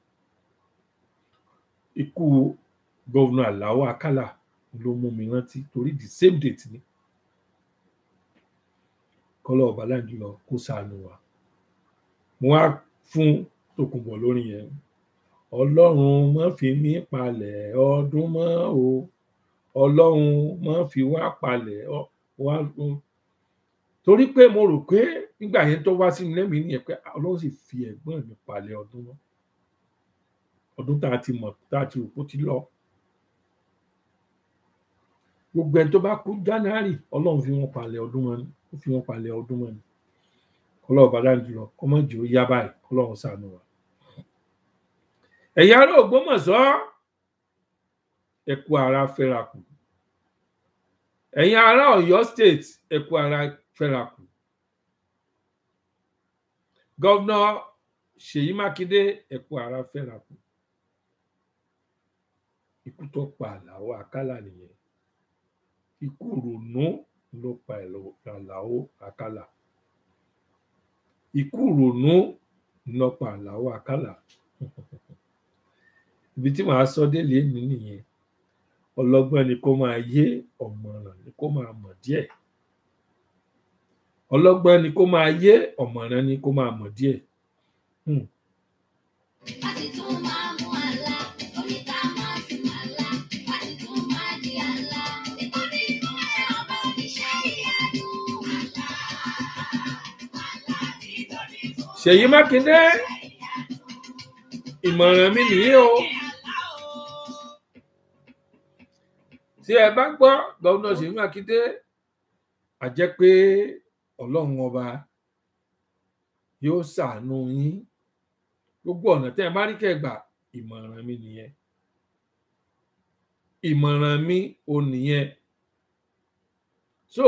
ikú gọ́vnà Àlàó Àkàlà ló mú mi rántí torí the same date ni kọ́lọ́ ọba láńjú lọ kó ṣàánú wa mo wá fún Tòkunbọ̀ lórí yẹn ọlọ́run má fi mí palẹ̀ ọdún mọ́ o ọlọ́run má fi wá palẹ̀ wá torí pé mo rò pé nígbà yẹn tó wá sí mi lẹ́mìí nìyẹn pé ọlọ́run sì fi ẹ̀gbọ́n mi palẹ̀ ọdún mọ́ ọdún tá a ti mọ̀ tá a ti rò pó ti lọ gbogbo ẹni tó bá kú January ọlọ́run fi wọn palẹ̀ ọdún mọ́ ni ó fi wọn palẹ̀ ọdún mọ́ ni ọlọ́run bá dájú lọ kọ́mọ́jì ó yá báyìí ọlọ́run ṣàánú wa ẹ̀yin ará Ògbómọ̀ṣọ́ ẹ kú ara fẹ́ra kù ẹ̀yin ará Ọ̀yọ́ state ẹ kú ara fẹ́ra kù gọ́vnà Ṣèyí Mákindé ẹ kú ara fẹ́ra kù ikú tó pa Àlàó Àkàlà nìyẹn ikú ronú ló pa Àlàó Àkàlà ikú ronú ló pa Àlàó Àkàlà ibi tí màá sọ délé mi nìyẹn ọlọ́gbọ́n ni kó máa yé ọ̀mọ̀ràn ni kó máa mọ̀ díẹ̀ ọlọ́gbọ́n ni kó máa yé ọ̀mọ̀ràn ni kó máa mọ̀ díẹ̀. Hmm.
láti tún máa mú àlá oníkà máa fi máa lá láti tún máa di àlá nítorí fún ẹ ọba oníṣẹ́ ìyanu àlá àlá nítorí fún ẹ
Ṣèyí Mákindé
ìyanu.
ìmọ̀ràn mi nìyí o tí ẹ bá gbọ́ gọ́vnà Ṣèyí Mákindé a jẹ́ pé ọlọ́run ọba yóò ṣàánú yín gbogbo ọ̀nà tẹ́ ẹ bá rí kẹgbà ìmọ̀ràn mi nìyẹn ìmọ̀ràn mi ò nìyẹn so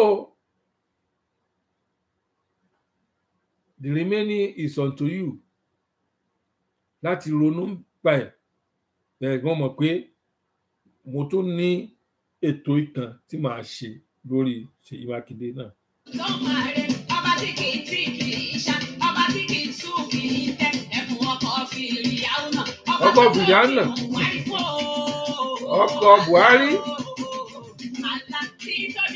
the remaining is unto you láti ronú pa ẹ̀ bẹ́ẹ̀ wọ́n mọ̀ pé mo tún ní ètò ìtàn tí màá ṣe lórí Ṣèyí Mákindé náà.
Lọ́mọ rẹ̀, ọba tí kì í tí kì í ṣá, ọba tí kì í sùn kì í tẹ́, ẹ̀bùn ọkọ̀ fìrìyàwó náà. ọba
Ọkọ̀
tó
fìrìyàwó náà.
fi Buhari fún o.
Ọkọ̀ Buhari.
Àlá tí tọ́jú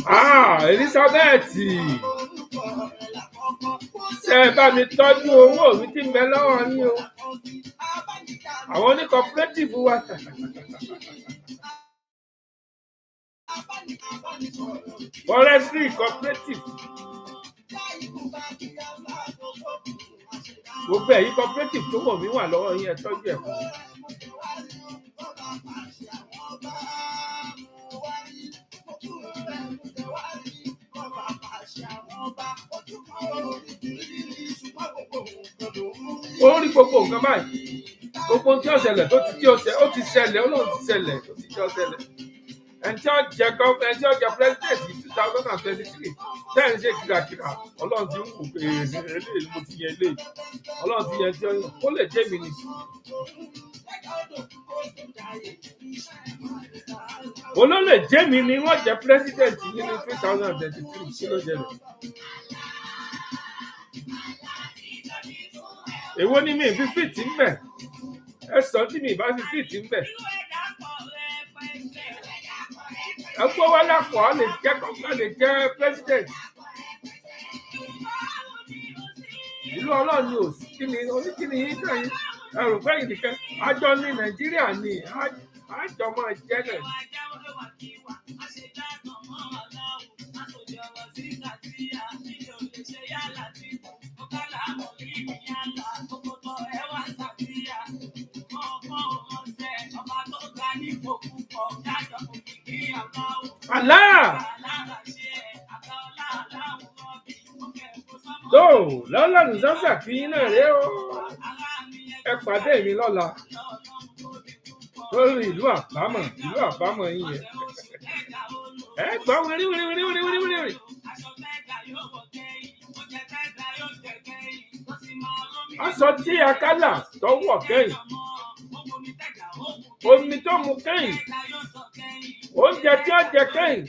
Ah, Elizabeth ṣe ẹ bá mi tọ́jú owó mi tí ń bẹ lọ́wọ́ yín o àwọn oní cooperative wa forestry cooperative gbogbo ẹ̀yin cooperative tó wọ̀ mí wà lọ́wọ́ yín ẹ tọ́jú ẹ̀ fún mi. ó rí gbogbo nǹkan báyìí gbogbo ohun tí ó ṣẹlẹ̀ tó ti tí ó ṣẹ ó ti ṣẹlẹ̀ ó lóun ti ṣẹlẹ̀ ó ti tí ó ṣẹlẹ̀ ẹni tí ó jẹ gọ ẹni tí ó jẹ president yìí two thousand and twenty three ten ṣe kìràkìrà ọlọ́run ti ń wò pé eléyìí mo ti yẹ eléyìí ọlọ́run ti yẹ tí ó yàn ó lè jẹ́ mi ni. olólè jẹ́ mi ni wọ́n jẹ́ president yìí ní two thousand and twenty three kí ló ṣẹlẹ̀. èwo ni mi fi fìtì ń bẹ̀ ẹ sọ tí mi bá fi fìtì ń bẹ̀ ẹ gbọ́ wá lápò ọ lè jẹ́ kọ́kọ́ lè jẹ́ president ìlú ọlọ́run ni ò sí kí ni oníkíni yín náà yín ẹrù fẹ́yìn nìkan àjọ ní nàìjíríà ni á- àjọ máa jẹ́ náà ni. àlá tó lọ́lọ́run sọ́sà kí yín náà rèé o ẹ pàdé mi lọ́la lórí ìlú àbámọ̀ ìlú àbámọ̀ yín yẹn ẹ gbọ́ wírí wírí wírí wírí wírí wírí. aṣọ tí akálà tó wọ̀ kẹ́yìn omi tó mu kẹ́yìn oúnjẹ tí ó jẹ kẹ́yìn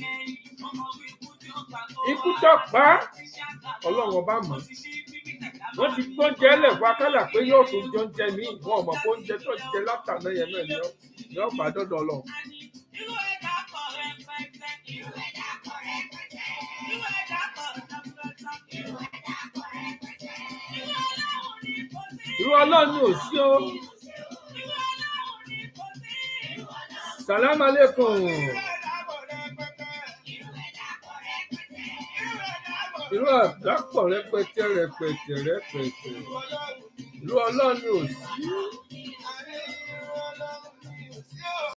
ikú tó pa á ọlọ́run ọba mọ̀ wọ́n ti gbóúnjẹ lẹ̀ fún akálà pé yóò tún jẹ oúnjẹ míì wọn ò mọ̀ pé oúnjẹ tó jẹ látàná yẹn náà ni ó- ni ó bá dọ́dọ̀ lọ. irú ọlọ́run ni ò sí o sàlámù alẹ́kùn irú àdápọ̀ rẹpẹtẹ rẹpẹtẹ rẹpẹtẹ irú ọlọ́run ni ò sí